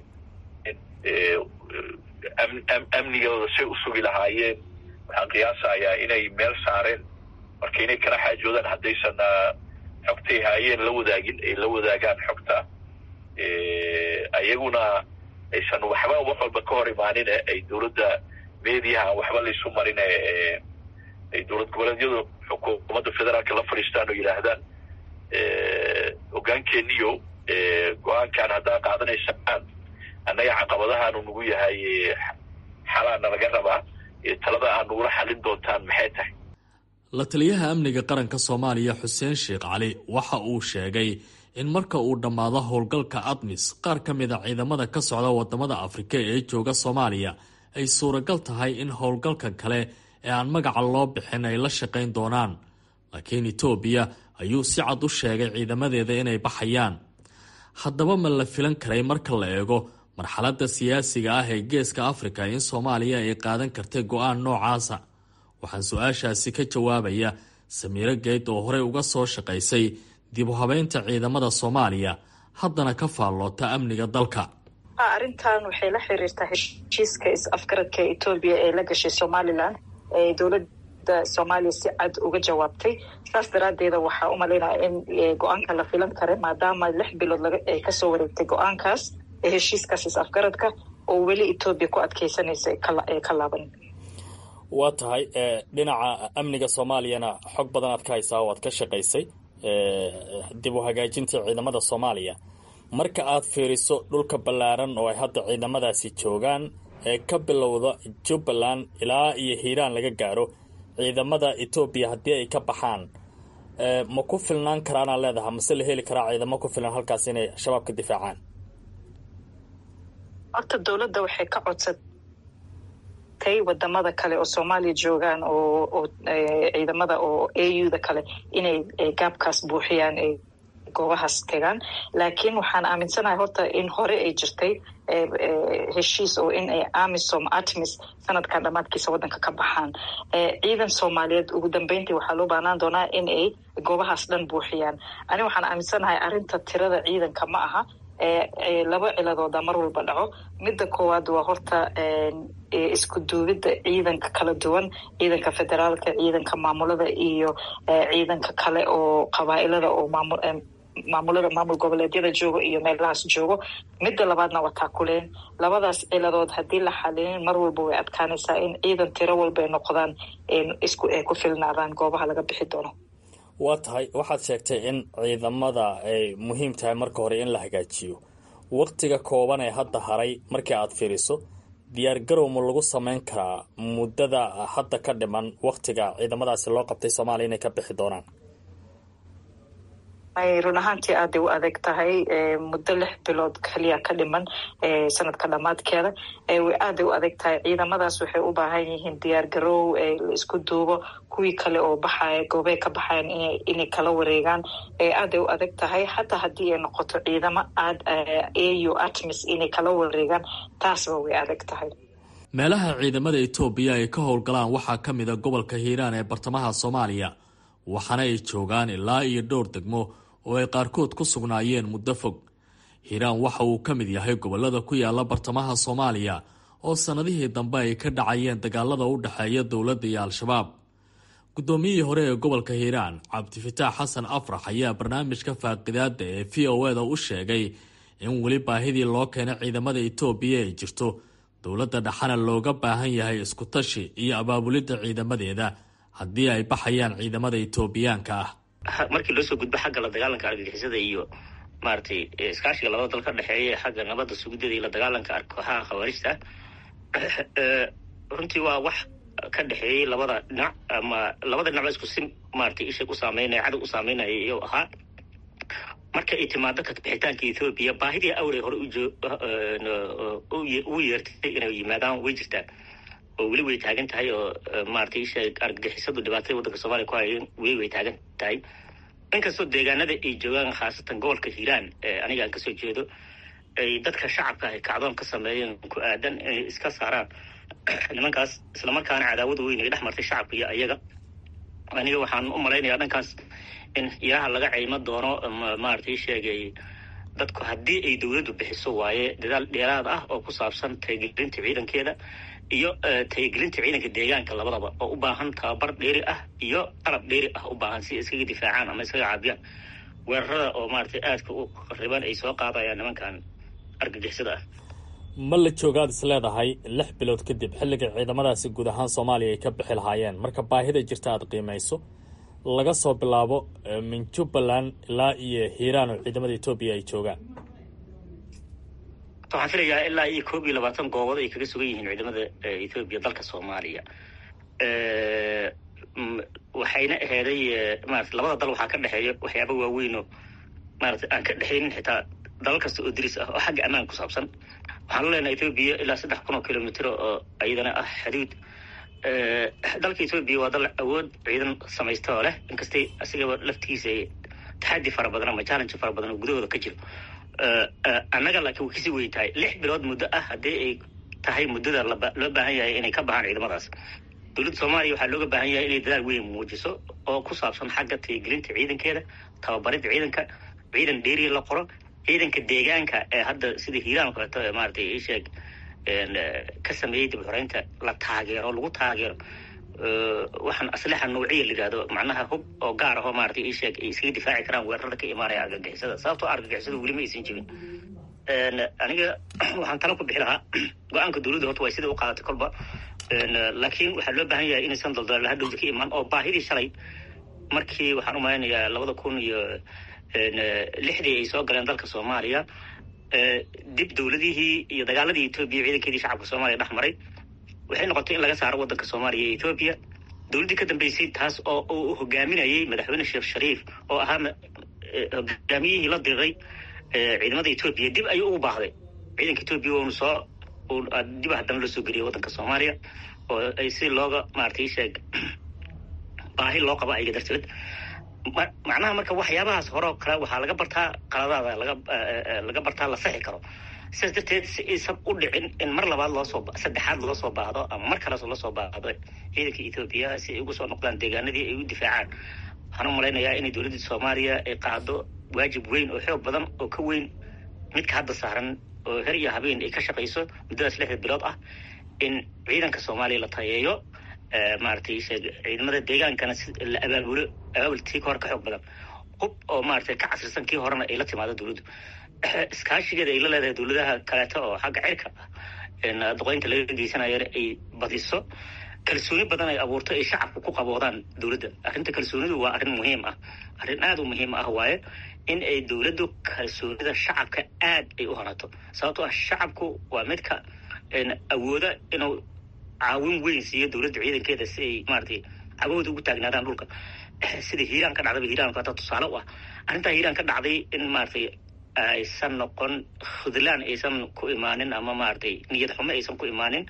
amnigooda say u sugi lahaayeen waxaan qiyaasayaa inay meel saareen marka inay kala xaajoodaan haddaysan xogtay haayeen la wadaagin ay la wadaagaan xogta ayaguna aysan waxba wax walba ka hor imaanine ay dowladda mediaha waxba laysu marine ay dowlad goboleedyadu xukuumadda federaalka la fadhiistaan oo yidhaahdaan hogaankeeniyo go-aankan haddaa qaadanaysaan annaga caqabadahaanu nagu yahay xalaana laga rabaa talada aad nagula xalin doontaan maxay tahay la taliyaha amniga qaranka soomaaliya xuseen sheekh cali waxa uu sheegay in marka uu dhammaado howlgalka admis qaar ka mida ciidamada ka socda wadamada afrika ee jooga soomaaliya ay suuragal tahay in howlgalkan kale ee aan magaca loo bixin ay la shaqayn doonaan laakiin etoobiya ayuu si cad u sheegay ciidamadeeda inay baxayaan haddaba ma la filan karay marka la eego marxaladda siyaasiga ah ee geeska afrika in soomaaliya ay qaadan kartay go-aan noocaasa waxaan su-aashaasi ka jawaabaya samiiro geyd oo horey uga soo shaqaysay dib u habeynta ciidamada soomaaliya haddana ka faalloota amniga dalka arrintan waxay la xiriirtaa heshiiska is-afgaradka etoobiya ee la gashay somalilan ee dowladda soomaaliya si cad uga jawaabtay saas daraaddeeda waxaa u malaynaya in go-aanka la filan kara maadaama lix bilood ay kasoo wareegtay go-aankaas ee heshiiskaas is-afgaradka oo weli etoobiya ku adkeysanaysa ee ka laaban waa tahay dhinaca amniga soomaaliyana xog badan aad ka haysaa oo aad ka shaqaysay dib u hagaajinta ciidamada soomaaliya marka aad fiiriso dhulka ballaaran oo ay hadda ciidamadaasi joogaan ee ka bilowda jubbaland ilaa iyo hiiraan laga gaaro ciidamada etoobiya haddii ay ka baxaan ma ku filnaan karaanaa leedaha mase la heli karaa ciidamo ku filan halkaas inay shabaab ka difaacaan horta dowladda waxay ka codsatay wadamada kale oo soomaaliya joogaan oo oo ciidamada oo a u da kale inay gaabkaas buuxiyaan ay goobahaas tegaan laakiin waxaan aaminsanahay horta in hore ay jirtay heshiis oo in ay amisom atmis sanadkan dhammaadkiisa waddanka ka baxaan ciidan soomaaliyeed ugu dambeyntii waxaa loo baahnaan doonaa in ay goobahaas dhan buuxiyaan ani waxaan aaminsanahay arrinta tirada ciidanka ma aha laba ciladooda mar walba dhaco midda koowaad waa horta isku duubidda ciidanka kala duwan ciidanka federaalka ciidanka maamulada iyo ciidanka kale oo qabaa-ilada oo maamul maamulada maamul goboleedyada joogo iyo meelahaas joogo midda labaadna waa taakuleen labadaas ciladood haddii la xalinin mar walba way adkaanaysaa in ciidan tiro walba ay noqdaan isku ay ku filnaadaan goobaha laga bixi doono waa tahay waxaad sheegtay in ciidamada ay muhiim tahay marka hore in la hagaajiyo waqtiga kooban ee hadda haray markii aad fiiriso diyaar garow ma lagu sameyn karaa muddada hadda ka dhiman waqtiga ciidamadaasi loo qabtay soomaaliya inay ka bixi doonaan run ahaantii aaday u adeeg tahay muddo lix bilood kaliya ka dhiman sanadka dhammaadkeeda aaday u adeeg tahay ciidamadaas waxay u baahan yihiin diyaar garoow la isku duubo kuwii kale oo baxaya goobey ka baxayan inay kala wareegaan aaday u adeeg tahay xataa haddii ay noqoto ciidamo aad au atmis inay kala wareegaan taasba way adeeg tahay meelaha ciidamada etoobiya ay ka howlgalaan waxaa ka mid a gobolka hiiraan ee bartamaha soomaaliya waxaana ay joogaan ilaa iyo dhowr degmo oo ay qaarkood ku sugnaayeen muddo fog hiiraan waxa uu ka mid yahay gobolada ku yaala bartamaha soomaaliya oo sannadihii dambe ay ka dhacayeen dagaalada u dhexeeya dowladda iyo al-shabaab guddoomiyihii hore ee gobolka hiiraan cabdifataax xasan afrax ayaa barnaamijka faaqidaada ee v o eda u sheegay in weli baahidii loo keenay ciidamada etoobiya ay jirto dowladda dhexana looga baahan yahay iskutashi iyo abaabulidda ciidamadeeda haddii ay baxayaan ciidamada etoobiyaanka ah markii loo soo gudbo xagga la dagaalanka argagixisada iyo maaragtay iskaashiga labada dal ka dhexeeya xagga nabadda sugidada iyo la dagaalanka kooxaha khawaarijta runtii waa wax ka dhexeeyey labada dhinac ama labada dhinacba isku si maaragtay isha u saameynaya cadow u saameynaya iyou ahaa marka ay timaado kabixitaanka ethoobiya baahidii awrey hore ugu yeertay inay yimaadaan way jirtaa oo weli way taagan tahay oo maaragtay isha argagixisadu dhibaatada waddanka soomaliya ku hayeen weli way taagan tahay inkastoo deegaanada ay joogaan khaasatan gobolka hiiraan aniga aan kasoo jeedo ay dadka shacabka ay kacdoon ka sameeyeen ku aadan inay iska saaraan nimankaas islamarkaana cadaawada weyn ay dhex martay shacabka iyo ayaga aniga waxaan u malaynayaa dhankaas in ilaha laga ceymo doono maaragtay sheegay dadku haddii ay dowladdu bixiso waaye dadaal dheeraad ah oo ku saabsan tayagelinta ciidankeeda iyo tayagelinta ciidanka deegaanka labadaba oo u baahan tababar dheeri ah iyo qalab dheeri ah u baahan si iskaga difaacaan ama iskaga caabiyaan weerarada oo maaragtay aadka u qariban ay soo qaadayaan nimankan argagixisada ah ma la joogaad is leedahay lix bilood kadib xilliga ciidamadaasi guud ahaan soomaaliya ay ka bixi lahaayeen marka baahida jirta aad qiimayso laga soo bilaabo min jubbaland ilaa iyo hiiraan oo ciidamada etoobiya ay joogaan waxaan filayaa ilaa iyo koob iyo labaatan goobood ay kaga sugan yihiin ciidamada ethoobiya dalka soomaaliya waxayna aheeday maarata labada dal waxaa ka dhexeeya waxyaaba waaweynoo maarata aan ka dhexaynin xitaa dalal kasta oo diris ah oo xagga ammaan ku saabsan waxaan leenahay ethoobiya ilaa saddex kun oo kilomitr oo iyadana ah xaduud dalka ethoobiya waa dal awood ciidan samaysta oo leh inkastay asigaba laftigiisa taxadi fara badan ama challenge fara badan oo gudahooda ka jiro annaga laakiin way kasii weyn tahay lix bilood muddo ah haddii ay tahay muddada loo baahan yahay inay ka baxaan ciidamadaas dowladda soomaaliya waxaa looga baahan yahay inay dadaal weyn muujiso oo ku saabsan xagga tayagelinta ciidankeeda tababaridda ciidanka ciidan dheeriya la qoro ciidanka deegaanka ee hadda sida hiiraan o kaleeto maaratay isheeg ka sameeyey dib xoreynta la taageero lagu taageero waxaan aslixa nouciya la yidhahdo macnaha hub oo gaar ahoo maaratay isheeg ay iskaga difaaci karaan weerarada ka imaanaya argagixisada sababtoo argagixisada weli ma aysan jebin aniga waxaan tala ku bixi lahaa go-aanka dowladda horta way sida u qaadatay kolba laakiin waxaa loo baahan yahay inaysan daldalala hadhowda ka imaan oo baahidii shalay markii waxaan u malaynayaa labada kun iyo lixdii ay soo galeen dalka soomaaliya dib dowladihii iyo dagaaladii etoobiya ciidankeedii shacabka soomaaliya dhex maray waxay noqotay in laga saaro waddanka soomaaliya iyo etoobiya dowladdii ka dambeysay taas oo uu hogaaminayay madaxweyne sheekh shariif oo ahaa hogaamiyihii la diriray ciidamada etoobiya dib ayuu ugu baahday ciidanka etoobiya unu soo dib haddana loo soo geliyay waddanka soomaaliya oo ay si looga maaragtay sheeg baahi loo qabo ayaga darteed macnaha marka waxyaabahaas hore oo kale waxaa laga bartaa qaladaada laga laga bartaa la saxi karo sidaas darteed si aysan u dhicin in mar labaad loosoo saddexaad loo soo baahdo ama mar kaleas loo soo baahdo ciidanka etoobiya si ay ugu soo noqdaan deegaanadii ay u difaacaan waxaan u malaynayaa inay dowladda soomaaliya ay qaado waajib weyn oo xoog badan oo ka weyn midka hadda saaran oo her iyo habeen ay ka shaqayso muddadaas lixda bilood ah in ciidanka soomaaliya la tayeeyo maaragtay ciidamada deegaankana la abaabulo abaabultii ka hor ka xoog badan hub oo maaragtay ka casrisan kii horena ay la timaado dowladdu iskaashigeeda ay la leedahay dowladaha kaleeto oo xagga cirka ah doqoynta laga geysanayana ay badiso kalsooni badan ay abuurto ay shacabku ku qaboodaan dowladda arrinta kalsoonidu waa arrin muhiim ah arrin aada u muhiim ah waaye in ay dowladdu kalsoonida shacabka aad ay u horato sababtoo ah shacabku waa midka awooda inuu caawin weyn siiyo dowladda ciidankeeda si ay maaratay cagahooda ugu taagnaadaan dhulka sida hiiraan ka dhacdaba hiiraan hata tusaale u ah arrintaa hiiraan ka dhacday in maaratay aysan noqon khudlaan aysan ku imaanin ama maaratay niyad xumo aysan ku imaanin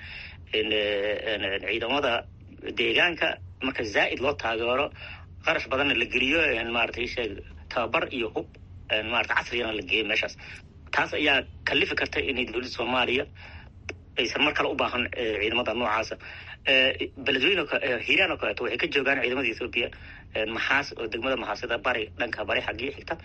ciidamada deegaanka marka zaa'id loo taageero qarash badanna la geliyo maaratay sheeg tababar iyo hub maarata casrigana la geeyo meeshaas taas ayaa kalifi karta inay dowladda soomaaliya aysan mar kale u baahan ciidamada noocaasa beledweyne hiiraan oo kaleeto waxay ka joogaan ciidamada ethoobiya maxaas oo degmada maxaasida bari dhanka bari xaggii xigta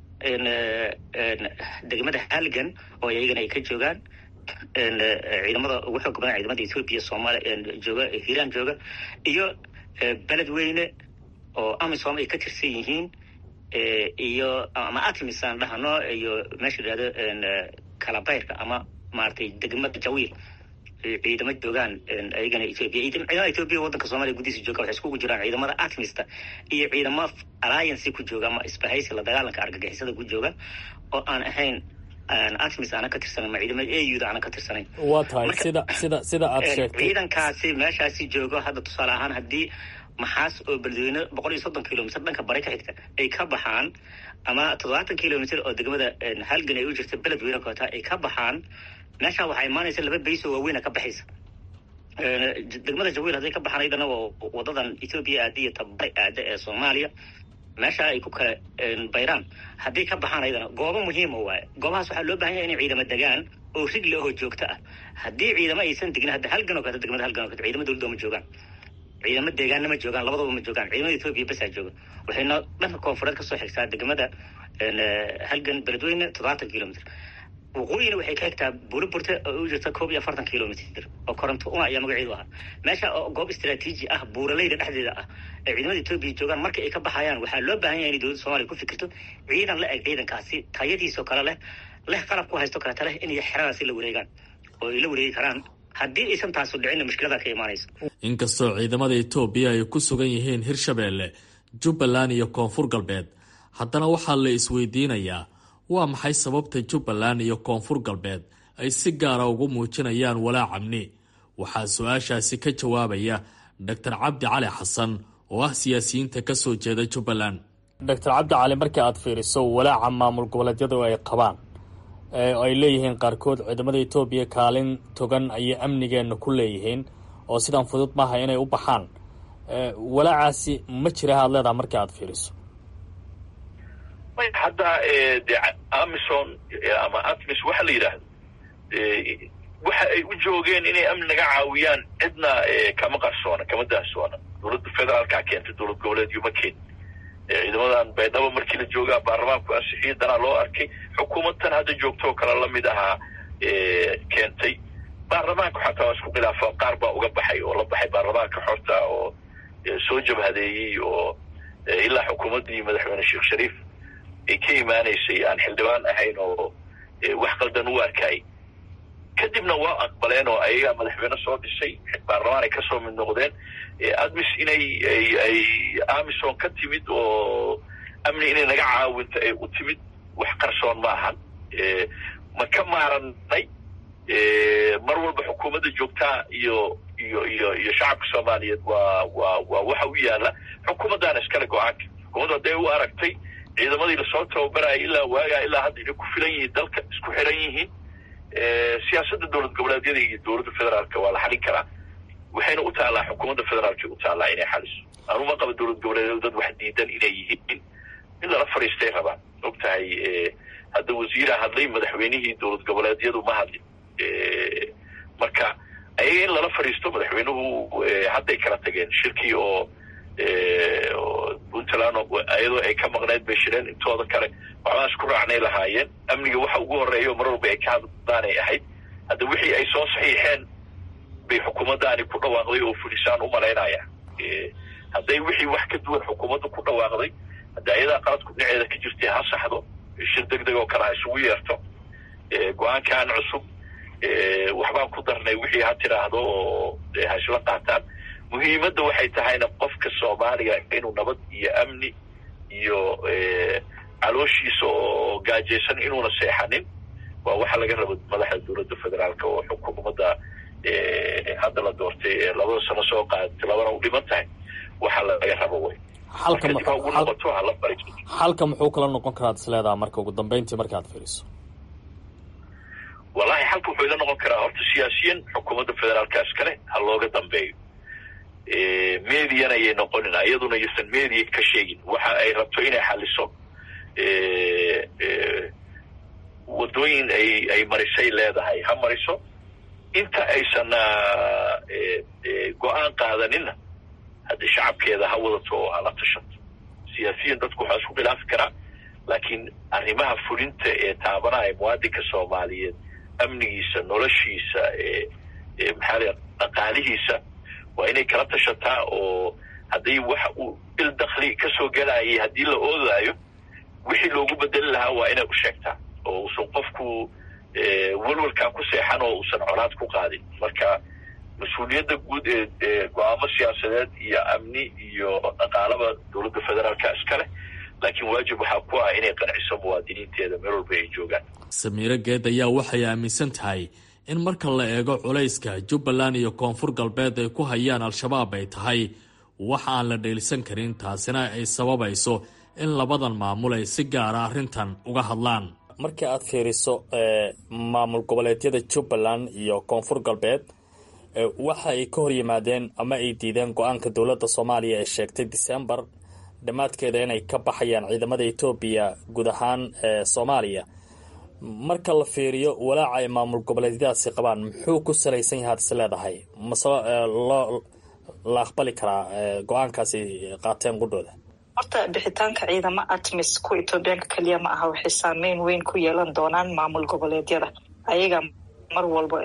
degmada halgan oo iyagana ay ka joogaan ciidamada ugu xoog badan ciidamada ethoobiya soomaaliya jooga hiiraan jooga iyo beledweyne oo amisom ay ka tirsan yihiin iyo ama atmis aan dhahno iyo meesha yidhahdo kalabayrka ama maaragtay degmada jawiil ciidamo joogaan ayagana ethoobia ciidamada ethoobia waddanka soomaliya gudihiisa jooga waxay iskugu jiraan ciidamada atmista iyo ciidamo alliance ku jooga ama isbahaysi la dagaalanka argagixisada ku jooga oo aan ahayn atmis aana ka tirsanayn ma ciidamada auda aana ka tirsanayn waa tahay sida sida sida aad sheegtay ciidankaasi meeshaasi joogo hadda tusaale ahaan haddii maxaas oo beledweyne boqol iyo soddon kilomitr dhanka bari ka xigta ay ka baxaan ama toddobaatan kilomitr oo degmada halgan ay u jirta beledweyne koota ay ka baxaan meeshaa waxaa imaanaysa laba bayso waaweyna ka baxaysa degmada jawiil hadday ka baxaan aydana waa wadadan ethoobiya aada iyo tabari aada ee soomaaliya meesha ay ku kala bayraan haddii ka baxaan ayadana goobo muhiima waaye goobahaas waxaa loo bahan yahay inay ciidamo degaan oo rigle oo joogto ah haddii ciidamo aysan degin hadda halgan oo kaleto degmada halgan oo kaleto ciidamo dowladda ma joogaan ciidamo deegaanna ma joogaan labadaba ma joogaan ciidamada etoobiya basaa jooga waxayna dhanka koonfureed kasoo xigtaa degmada halgan beledweyne toddobaatan kilomitr waqooyina waxay ka xigtaa buuriburta oo u jirta koob iyo afartan kilomitr oo koronto una ayaa magaceedu ahaa meesha oo goob istraatiiji ah buuraleyda dhexdeeda ah ee ciidamada etoobiya joogaan marka ay ka baxayaan waxaa loo baahan yahay inay dowladda soomaliya ku fikirto ciidan la eg ciidankaasi tayadiisoo kale leh leh qalab ku haysto kaleeta leh inay xeradaasi la wareegaan oo ay la wareegi karaan haddii aysan taasu dhicinna mushkilada ka imaanayso inkastoo ciidamada etoobiya ay ku sugan yihiin hirshabeelle jubbaland iyo koonfur galbeed haddana waxaa la isweydiinayaa waa maxay sababta jubbaland iyo koonfur galbeed ay si gaara ugu muujinayaan walaac amni waxaa su-aashaasi ka jawaabaya doctor cabdi cali xasan oo ah siyaasiyiinta ka soo jeeda jubbaland doctor cabdi cali markii aad fiiriso walaaca maamul goboleedyadu ay qabaan ay leeyihiin qaarkood ciidamada etoobiya kaalin togan ayay amnigeenna ku leeyihiin oo sidan fudud maaha inay u baxaan walaacaasi ma jira aad leedaha markii aad fiiriso hadda de amison ama atmis waxa la yidhaahdo waxa ay u joogeen inay amni naga caawiyaan cidna kama qarsoona kama daahsoona dowladda federaalkaa keentay dowlad goboleedyo ma keen ciidamadan baydhabo markii la joogaa baarlamaanku ansixiyay danaa loo arkay xukuumadtan hadda joogto oo kale lamid ahaa keentay baarlamaanka xataa waa isku khilaafaan qaar baa uga baxay oo la baxay baarlamaanka xorta oo soo jabhadeeyey oo ilaa xukuumaddii madaxweyne sheekh shariif ay ka imaanaysay aan xildhibaan ahayn oo wax qaldan u arkay kadibna waa aqbaleen oo ayagaa madaxweyne soo dhisay baarlamaan ay kasoo mid noqdeen admis inay ay amison ka timid oo amni inay naga caawinto ay u timid wax qarsoon ma ahan ma ka maaranay mar walba xukuumadda joogtaa iyo iyo iyo iyo shacabka soomaaliyeed waa waa waa waxa u yaala xukuumaddaana iskale go-aanka xukuumadda hadday u aragtay ciidamadii lasoo tababaraya ilaa waagaa ilaa hadda inay ku filan yihiin dalka isku xiran yihiin siyaasadda dowlad goboleedyada iyo dowladda federaalka waa la xalin karaa waxayna u taallaa xukuumadda federaalka u taallaa inay xaliso anuma qaba dowlad goboleedyadu dad wax diidan inay yihiin in lala fadhiistay rabaan og tahay hadda wasiira hadlay madaxweynihii dowlad goboleedyadu ma hadlin marka ayaga in lala fadhiisto madaxweynuhu hadday kala tageen shirkii oo puntland iyadoo ay ka maqneyd bay shireen intooda kale waxbaan isku raacnay lahaayeen amniga waxa ugu horeeya mar walba ay ka hadlaanay ahayd hadda wixii ay soo saxiixeen bay xukuumaddaani ku dhawaaqday oo fulisaan u malaynaya hadday wixii wax ka duwan xukuumadda ku dhawaaqday hadda ayadaa qaladku dhinaceeda ka jirtay ha saxdo shir deg deg oo kale ha isugu yeerto go-aankan cusub waxbaan ku darnay wixii ha tiraahdo oo ha isla qaataan muhiimadda waxay tahayna qofka soomaaliga inuu nabad iyo amni iyo calooshiisa oo gaajaysan inuuna seexanin waa waxa laga rabo madaxda dowladda federaalka oo xukuumadda hadda la doortay ee labada sano soo qaadatay labana u dhiman tahay waxa laga rabo wey ugu noqoto hala fariisto xalka muxuu kala noqon karaad is leedaha marka ugu dambeyntii markaad fiiriso wallahi xalka wuxuu ila noqon karaa horta siyaasiyan xukuumadda federaalka iskale ha looga dambeeyo mediana ayay noqonin iyaduna ysan media ka sheegin waxa ay rabto inay xaliso wadooyin ay ay marisay leedahay ha mariso inta aysan go-aan qaadaninna haddii shacabkeeda ha wadato oo hala tashato siyaasiyan dadku waxaa isku khilaafi karaa laakiin arrimaha fulinta ee taabanaya muwaadinka soomaaliyeed amnigiisa noloshiisa maxaa la dhaqaalihiisa waa inay kala tashataa oo haddii waxa uu il dakli ka soo gelayay haddii la oodaayo wixii loogu bedeli lahaa waa inay u sheegtaa oo uusan qofku welwalkaa ku seexan oo uusan colaad ku qaadin marka mas-uuliyadda guud ee go-aamo siyaasadeed iyo amni iyo dhaqaalaba dowladda federaalka iskale laakiin waajib waxaa ku ah inay qanciso muwaadiniinteeda meel walba ay joogaan samiiro geed ayaa waxay aaminsan tahay in marka la eego culayska jubbaland iyo koonfur galbeed ay ku hayaan al-shabaab ay tahay wax aan la dheelisan karin taasina ay sababayso in labadan maamul ay si gaara arrintan uga hadlaan markii aad fiiriso maamul goboleedyada jubbaland iyo koonfur galbeed waxa ay ka hor yimaadeen ama ay diideen go-aanka dowladda soomaaliya ee sheegtay decembar dhammaadkeeda inay ka baxayaan ciidamada etoobiya guud ahaan soomaaliya marka la fiiriyo walaaca ay maamul goboleedyadaasi qabaan muxuu ku salaysan yahay ad is leedahay mase loo la aqbali karaa go-aankaasi qaateen qudhooda horta bixitaanka ciidamo atmis kuwa etoobiyaanka keliya ma aha waxay saameyn weyn ku yeelan doonaan maamul goboleedyada ayaga mar walba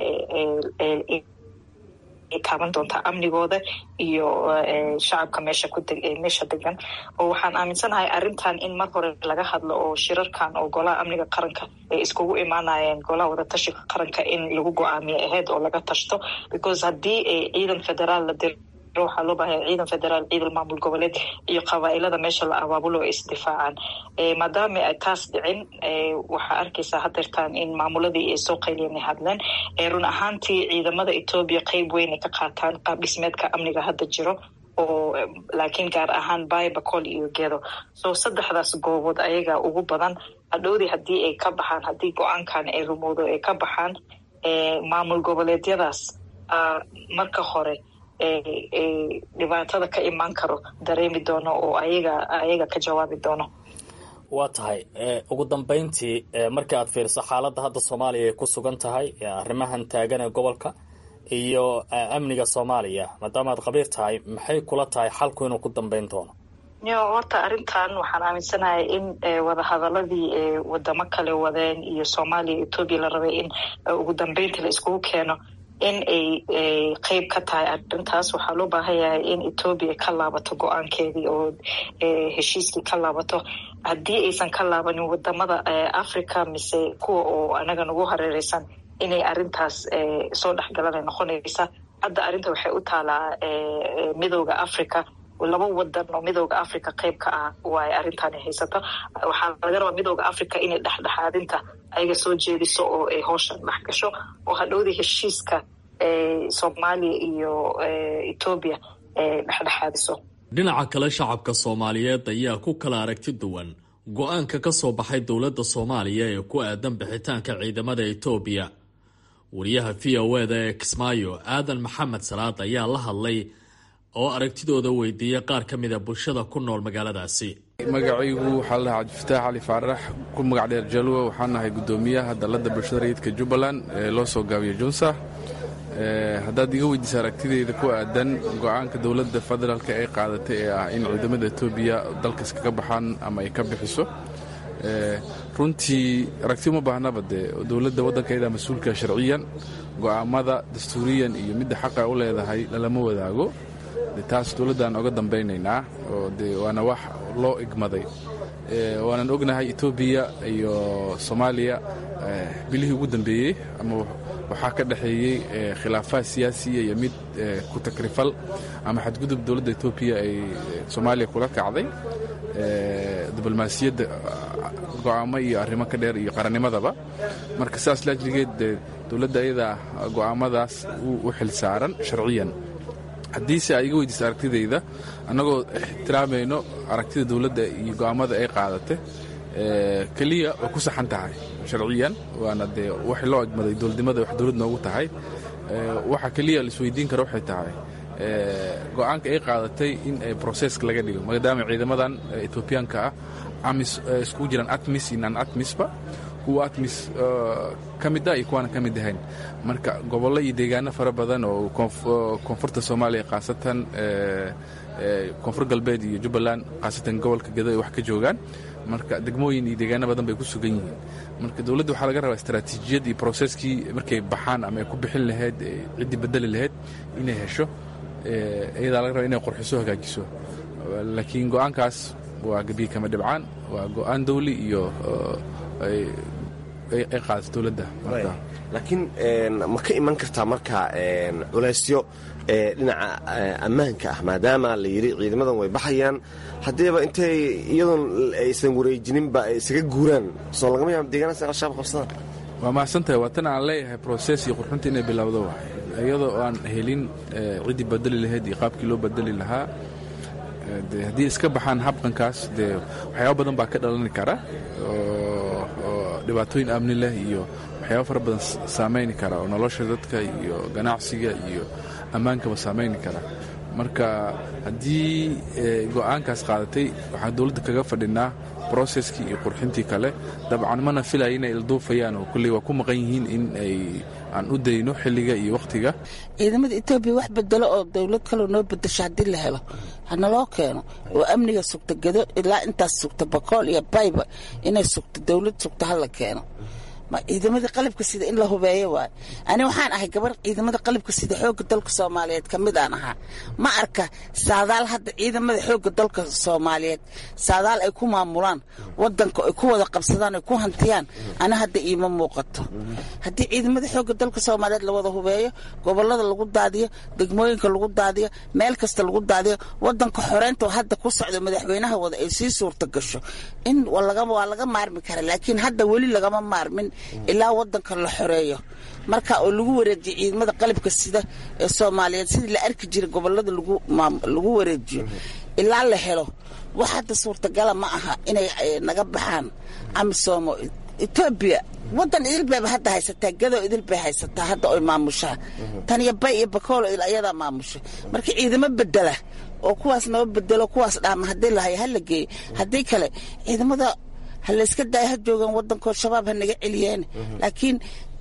taaban doontaa amnigooda iyo shacabka meesha kumeesha degan oo waxaan aaminsanahay arrintan in mar hore laga hadlo oo shirarkan oo golaha amniga qaranka ay iskugu imaanayeen golaha wadatashiga qaranka in lagu go-aamiyo aheyd oo laga tashto because haddii ciidan federaal la diro waxaa loo baahaya ciidan federaal ciidan maamul goboleed iyo qabaailada meesha la abaabulo ay isdifaacaan maadaama ay taas dhicin waxaa arkaysaa hadeertaan in maamuladii ay soo qayliyan hadleen run ahaantii ciidamada etoobiya qeyb weyn ay ka qaataan qaab dhismeedka amniga hadda jiro oo laakiin gaar ahaan bay bacol iyo gedo so saddexdaas goobood ayaga ugu badan hadhowdii haddii ay ka baxaan haddii go-aankan ay rumowdo ay ka baxaan maamul goboleedyadaas marka hore dhibaatada ka imaan karo dareemi doono oo ayaga ayaga ka jawaabi doono waa tahay ugu dambeyntii marka aad fiiriso xaaladda hadda soomaaliya ay ku sugan tahay arrimahan taagan ee gobolka iyo amniga soomaaliya maadaama aad qabiir tahay maxay kula tahay xalku inuu ku dambeyn doono yo horta arrintan waxaan aaminsanahay in wadahadaladii wadamo kale wadeen iyo soomaaliya etoobiya la rabay in ugu dambeyntii la iskugu keeno in ay qeyb ka tahay arrintaas waxaa loo baahan yahay in etoobiya ka laabato go-aankeedii oo heshiiskii ka laabato haddii aysan ka laabanin wadamada africa mise kuwa oo anaga nagu hareereysan inay arrintaas soo dhexgalanay noqonaysa hadda arrinta waxay u taalaa midooda africa laba wadan oo midooda africa qeyb ka ah waay arrintaani haysato waxaa laga rabaa midooda africa inay dhexdhexaadinta ayaga soo jeediso oo ay howshan dhex gasho oo hadhowdii heshiiska soomaaliya iyo etoobiya dhexdhexaadiso dhinaca kale shacabka soomaaliyeed ayaa ku kala aragti duwan go-aanka ka soo baxay dowladda soomaaliya ee ku aadan bixitaanka ciidamada etoobiya wariyaha v o eda ee kismaayo aadan maxamed salaad ayaa la hadlay oo aragtidooda weydiiyey qaar ka mida bulshada ku nool magaaladaasi magacaygu waxaa la cabdifataax cali faarax ku magac dheer jalwa waxaan nahay guddoomiyaha dalladda bulshada rayidka jubbaland ee loo soo gaabiyo junsa haddaad iga weydiisa aragtideyda ku aadan go-aanka dowladda federaalk ay qaadatay ee ah in ciidamada etoobiya dalkas kaga baxaan ama ay ka bixiso runtii aragti uma baahnaba dee dowladda waddankaedaa mas-uulka sharciyan go'aamada dastuuriyan iyo midda xaqa u leedahay lalama wadaago taas dowladdaan oga dambaynaynaa oo de waana wax loo igmaday waanan ognahay etoobiya iyo soomaaliya bilihii ugu dambeeyey ama waxaa ka dhexeeyey khilaafaad siyaasiya iyo mid ku takrifal ama xadgudub dowladda etoobiya ay soomaaliya kula kacday diblomaasiyadda go'aamo iyo arrimo ka dheer iyo qarannimadaba marka sidaas laajligeed de dowladda ayadaa go'aamadaas u xil saaran sharciyan haddiise ay iga weydiisa aragtidayda annagoo ixtiraamayno aragtida dowladda iyo go'aamada ay qaadatay keliya way ku saxan tahay sharciyan waana dee wax loo egmaday dowladnimada wax dowlad noogu tahay waxa keliya la isweydiin kara waxay tahay go'aanka ay qaadatay in broseska laga dhigo maadaama ciidamadan etoobiyaanka ah amis iskugu jiraan atmis iyo nan atmisba kuwa atmis ka mid ah iyo kuwaana ka mid ahayn marka gobollo iyo deegaano fara badan oo koonfurta soomaaliya khaasatan koonfur galbeed iyo jubbaland khaasatan gobolka gedo ay wax ka joogaan marka degmooyin iyo deegaano badan bay ku sugan yihiin marka dowladda waxaa laga rabaa istaraatiijiyad iyo broseskii markay baxaan ama ay ku bixin lahayd ciddii bedeli lahayd inay hesho iyadaa laga raba inay qorxiso hagaajiso laakiin go'aankaas waa gebiye kama dhibcaan waa go'aan dawli iyo ay qaadato dowladda laakiin ma ka iman kartaa marka culaysyo dhinaca ammaanka ah maadaama la yidhi ciidamadan way baxayaan haddiiba intay iyadoon aysan wareejininba ay isaga guuraan soo lagama yaaba deegaanaas in al-shabaab qabsadaan waa mahadsantahay waa tan aan leeyahay broses iyo qurxunta inay bilowdo waay iyadoo aan helin ciddii badeli lahayd iyo qaabkii loo badeli lahaa de haddii iska baxaan habqankaas dee waxyaaba badan baa ka dhalani kara oo dhibaatooyin amni leh iyo waxyaaba fara badan saamayni kara oo nolosha dadka iyo ganacsiga iyo ammaankaba saamayni kara marka haddii go-aankaas qaadatay waxaan dowladda kaga fadhinaa broseskii iyo qurxintii kale dabcan mana filaya inay ilduufayaan oo kulley waa ku maqan yihiin in ay aan u dayno xilliga iyo wakhtiga ciidamada etoobiya wax bedelo oo dowlad kaloo noo bedesho haddii la helo hanaloo keeno oo amniga sugta gado ilaa intaas sugta bakool iyo bayba inay sugto dowlad sugta hala keeno ma ciidamadii qalabka sida in la hubeeyo waayo ani waxaan ahay gabar ciidamada qalabka sida xoogga dalka soomaaliyeed ka mid aan ahaa ma arka saadaal hadda ciidamada xoogga dalka soomaaliyeed saadaal ay ku maamulaan wadanka ay ku wada qabsadaan ay ku hantiyaan ani hadda iima muuqato haddii ciidamada xoogga dalka soomaaliyeed la wada hubeeyo gobolada lagu daadiyo degmooyinka lagu daadiyo meel kasta lagu daadiyo wadanka xoreynta hadda ku socda madaxweynaha wada ay sii suurta gasho in waa laga maarmi kara laakiin hadda weli lagama maarmin ilaa wadanka la xoreeyo marka oo lagu wareejiyo ciidamada qalabka sida ee soomaaliyeed sidii la arki jiray gobolada lagu wareejiyo ilaa la helo wax hadda suurtagala ma aha inay naga baxaan amisomo etoobiya wadan idilbayba hadda haysataa gadoo idilbay haysataa hadda oy maamushaa tan iyo bay iyo bakoolo ayadaa maamusha marka ciidamo bedela oo kuwaas naba bedelo kuwaas dhaama haddii lahayo ha la geeyo haddii kale ciidamada ha layska daaya ha joogaan wadankood shabaab ha naga celiyeen laakiin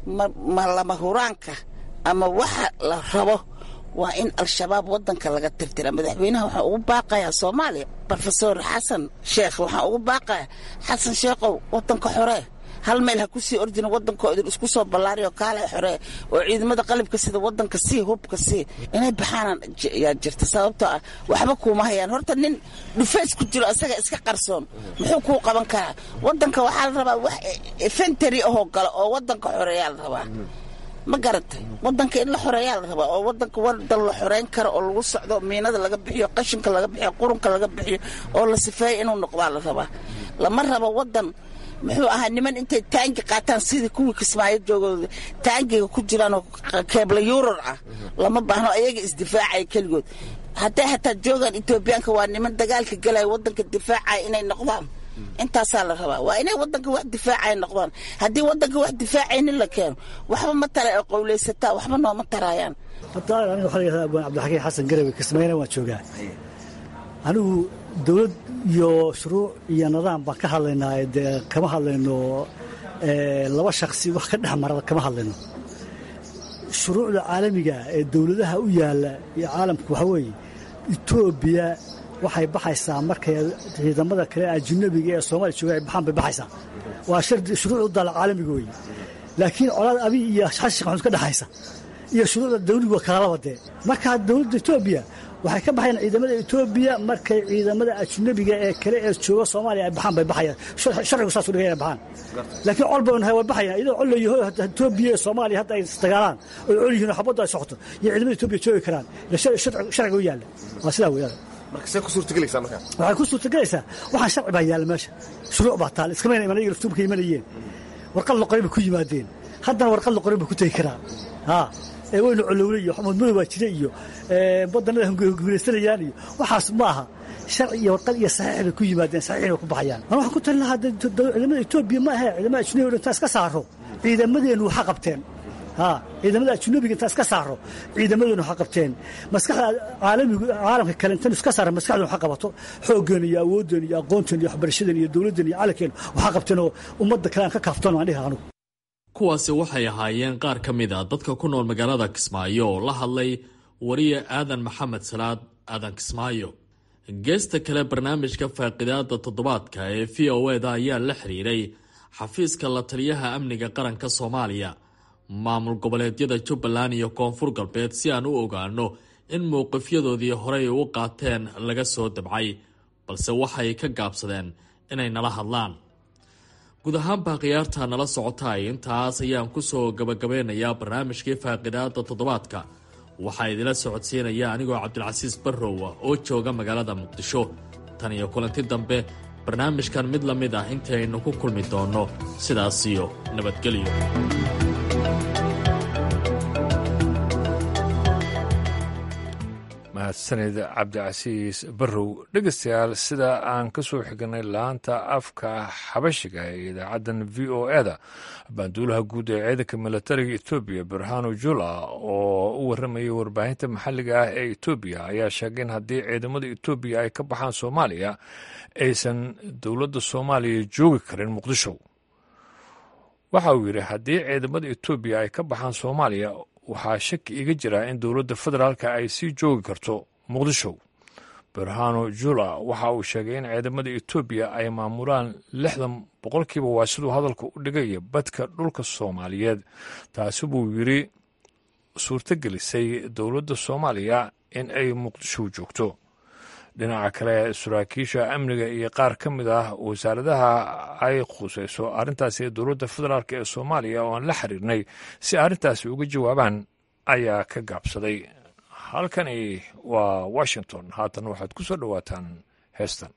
ma lama huraanka ama waxa la rabo waa in al-shabaab wadanka laga tirtira madaxweynaha waxaan ugu baaqayaa soomaaliya rofesor xasan sheekh waxaan ugu baaqayaa xasan sheekhow wadanka xoree hal meel ha ku sii ordina wadankoo idin isku soo ballaariyo kaale xoree oo ciidamada qalabka sida wadanka sii hubka sii inay baxaanaan yaa jirta sababtoo ah waxba kuuma hayaan horta nin dhufays ku jiro isaga iska qarsoon muxuu kuu qaban karaa wadanka waxaa la rabaa wax efentary ahoo gala oo wadanka xoreeyaa la rabaa ma garatay wadanka in la xoreeyaa la rabaa oo wadanka wadan la xoreyn karo oo lagu socdo miinada laga bixiyo qashinka laga bixiyo qurunka laga bixiyo oo la sifeeyo inuu noqdaa la rabaa lama rabo wadan muxuu ahaa niman intay taangi qaataan sidii kuwii kismaayo joogooda taangiga ku jiraanoo keebla yuurar ah lama baahno ayaga isdifaacaya keligood hadday hataa joogaan etoobiyaanka waa niman dagaalka galaya wadanka difaacaya inay noqdaan intaasaa la rabaa waa inay wadanka wax difaacaya noqdaan haddii wadanka wax difaacaynin la keeno waxba ma tara oo qowlaysataa waxba nooma taraayaan aniga waxaa layihahdaa abwaan cabdixakiin xasan garawe kismaayana waan joogaa anigu dowlad iyo shuruuc iyo nidaam baan ka hadlaynaa dee kama hadlayno laba shaksi wax ka dhex marada kama hadlayno shuruucda caalamiga ee dowladaha u yaalla iyo caalamku waxaa weeye etoobiya waxay baxaysaa markay ciidamada kale ajnabiga ee soomaaliya jooga ay baxaan bay baxaysaa waa shuruuc u daala caalamiga weeye laakiin colaad abi iyo xasan sheekh maxamuud ka dhexaysa iyo shuruucda dawligu waa kalalaba dee markaa dowladda etoobiya waxay ka baxayaan ciidamada etoobiya markay ciidamada ajnabiga ee kale ee jooga soomaaliya ay baxaan bay baxayaan sharcigu saas u dhigay inay baxaan laakiin col bay way baxayaan iyadoo col layaho etoobiya ee soomaaliya hadda ay isdagaalaan oo col yihiin oo xabaddu ay socoto iyo ciidamada etoobiya joogi karaan sharciga u yaalla waa sidaa weeyaan markasee ku suurtagelaysaa markaa waxay ku suurtagelaysaa waxaan sharci baa yaalla meesha shuruuc baa taal iskama iman iyaga laftuumka imanayeen warqad la qoray bay ku yimaadeen haddana warqad la qoray bay ku tegi karaan haa ee weynu colowle iyo xamuudmada waa jire iyo badanada hunguraysanayaan iyo waxaas ma aha sharci iyo warqad iyo saxiix bay ku yimaadeen saxiixin bay ku baxayaan an waxaan ku talin lahaa ciidamada etoobiya ma ahe ciidamada ajnabiga intaan iska saaro ciidamadeennu waxa qabteen haa ciidamada ajnabiga intaan iska saaro ciidamadeenu waxa qabteen maskaxda caalamigu caalamka kale intaan iska saara maskaxdeenu waxa qabato xooggeena iyo awooddeena iyo aqoonteena iyo waxbarashadeena iyo dowladdeena iyo calankeena waxa qabteen oo ummadda kale aan ka kaaftoono aan dhihi anugu kuwaasi waxay ahaayeen qaar ka mid a dadka ku nool magaalada kismaayo oo la hadlay wariye aadan maxamed salaad aadan kismaayo geesta kale barnaamijka faaqidaada toddobaadka ee v o eda ayaa la xiriiray xafiiska la taliyaha amniga qaranka soomaaliya maamul goboleedyada jubbaland iyo koonfur galbeed si aan u ogaano in mowqifyadoodii horey u qaateen laga soo dabcay balse waxay ka gaabsadeen inay nala hadlaan guud ahaanbaa khiyaarta nala socotay intaas ayaan kusoo gabagabeynayaa barnaamijkii faaqidaada toddobaadka waxaa idila socodsiinaya anigoo cabdilcasiis barrowa oo jooga magaalada muqdisho tan iyo kulanti dambe barnaamijkan mid la mid ah intaynu ku kulmi doonno sidaasiyo nabadgelyo mahadsanid cabdicasiis barrow dhegeystayaal sida aan ka soo xignay laanta afka xabashiga ee idaacaddan v o eda banduulaha guud ee ciidanka milatariga etoobiya barhano jula oo u warramayay warbaahinta maxalliga ah ee etoobiya ayaa sheegay in haddii ciidamada etoobiya ay ka baxaan soomaaliya aysan dowladda soomaaliya joogi karin muqdisho waxa uu yidhi haddii ciidamada etoobiya ay ka baxaan soomaaliya waxaa shaki iga jira in dowladda federaalka ay sii joogi karto muqdisho berhano jula waxa uu sheegay in ciidamada etoobiya ay maamulaan lixdan boqolkiiba waa siduu hadalka u dhigaya badka dhulka soomaaliyeed taasi buu yidhi suurtogelisay dowladda soomaaliya in ay muqdisho joogto dhinaca kale saraakiisha amniga iyo qaar ka mid ah wasaaradaha ay khusayso arrintaasi ee dowladda federaalk ee soomaaliya oo aan la xiriirnay si arrintaasi uga jawaabaan ayaa ka gaabsaday halkani waa washington haatan waxaad ku soo dhowaataan heestan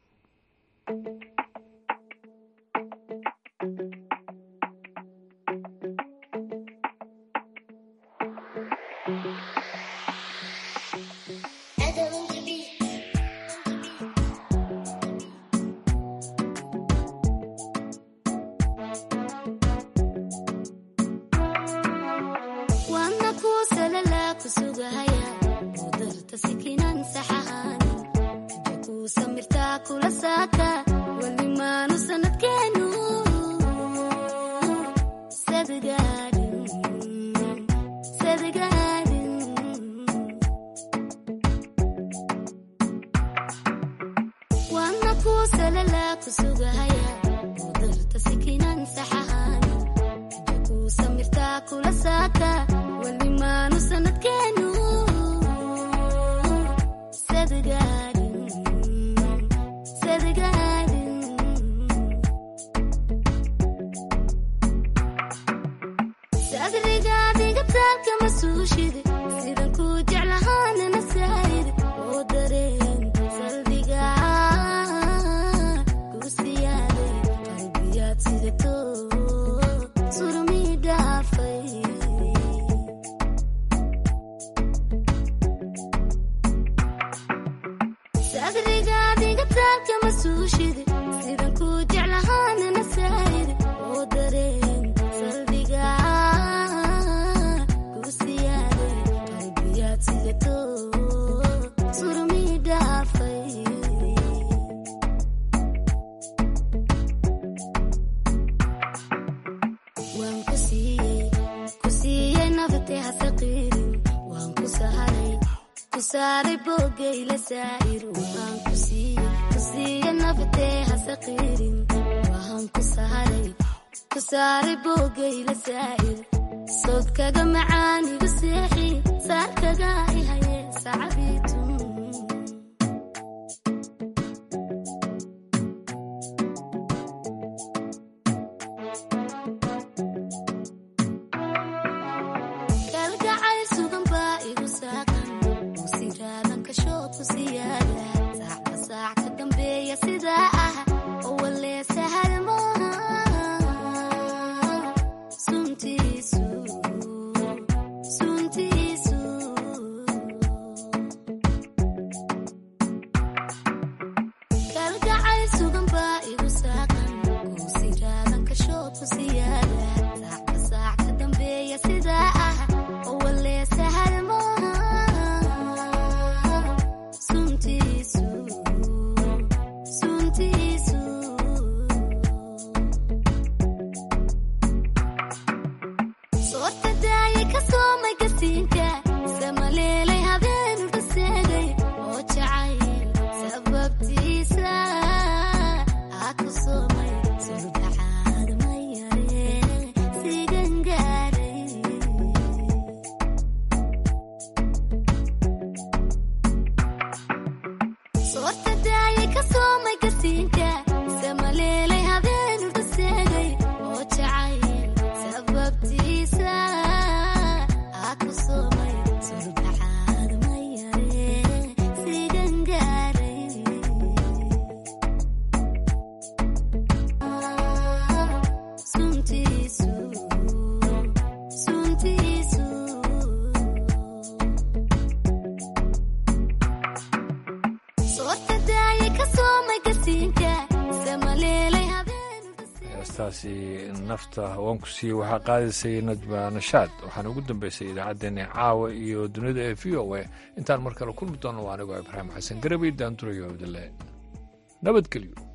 heestaasi nafta waan ku siiyey waxaa qaadaysay najma nashaad waxaana ugu dambeysay idaacaddeenna caawa iyo dunida ee v o a intaan mar kale kulmi doono waa anigoo ibraahim xasan garabay daandurayo abdille nabadgelyo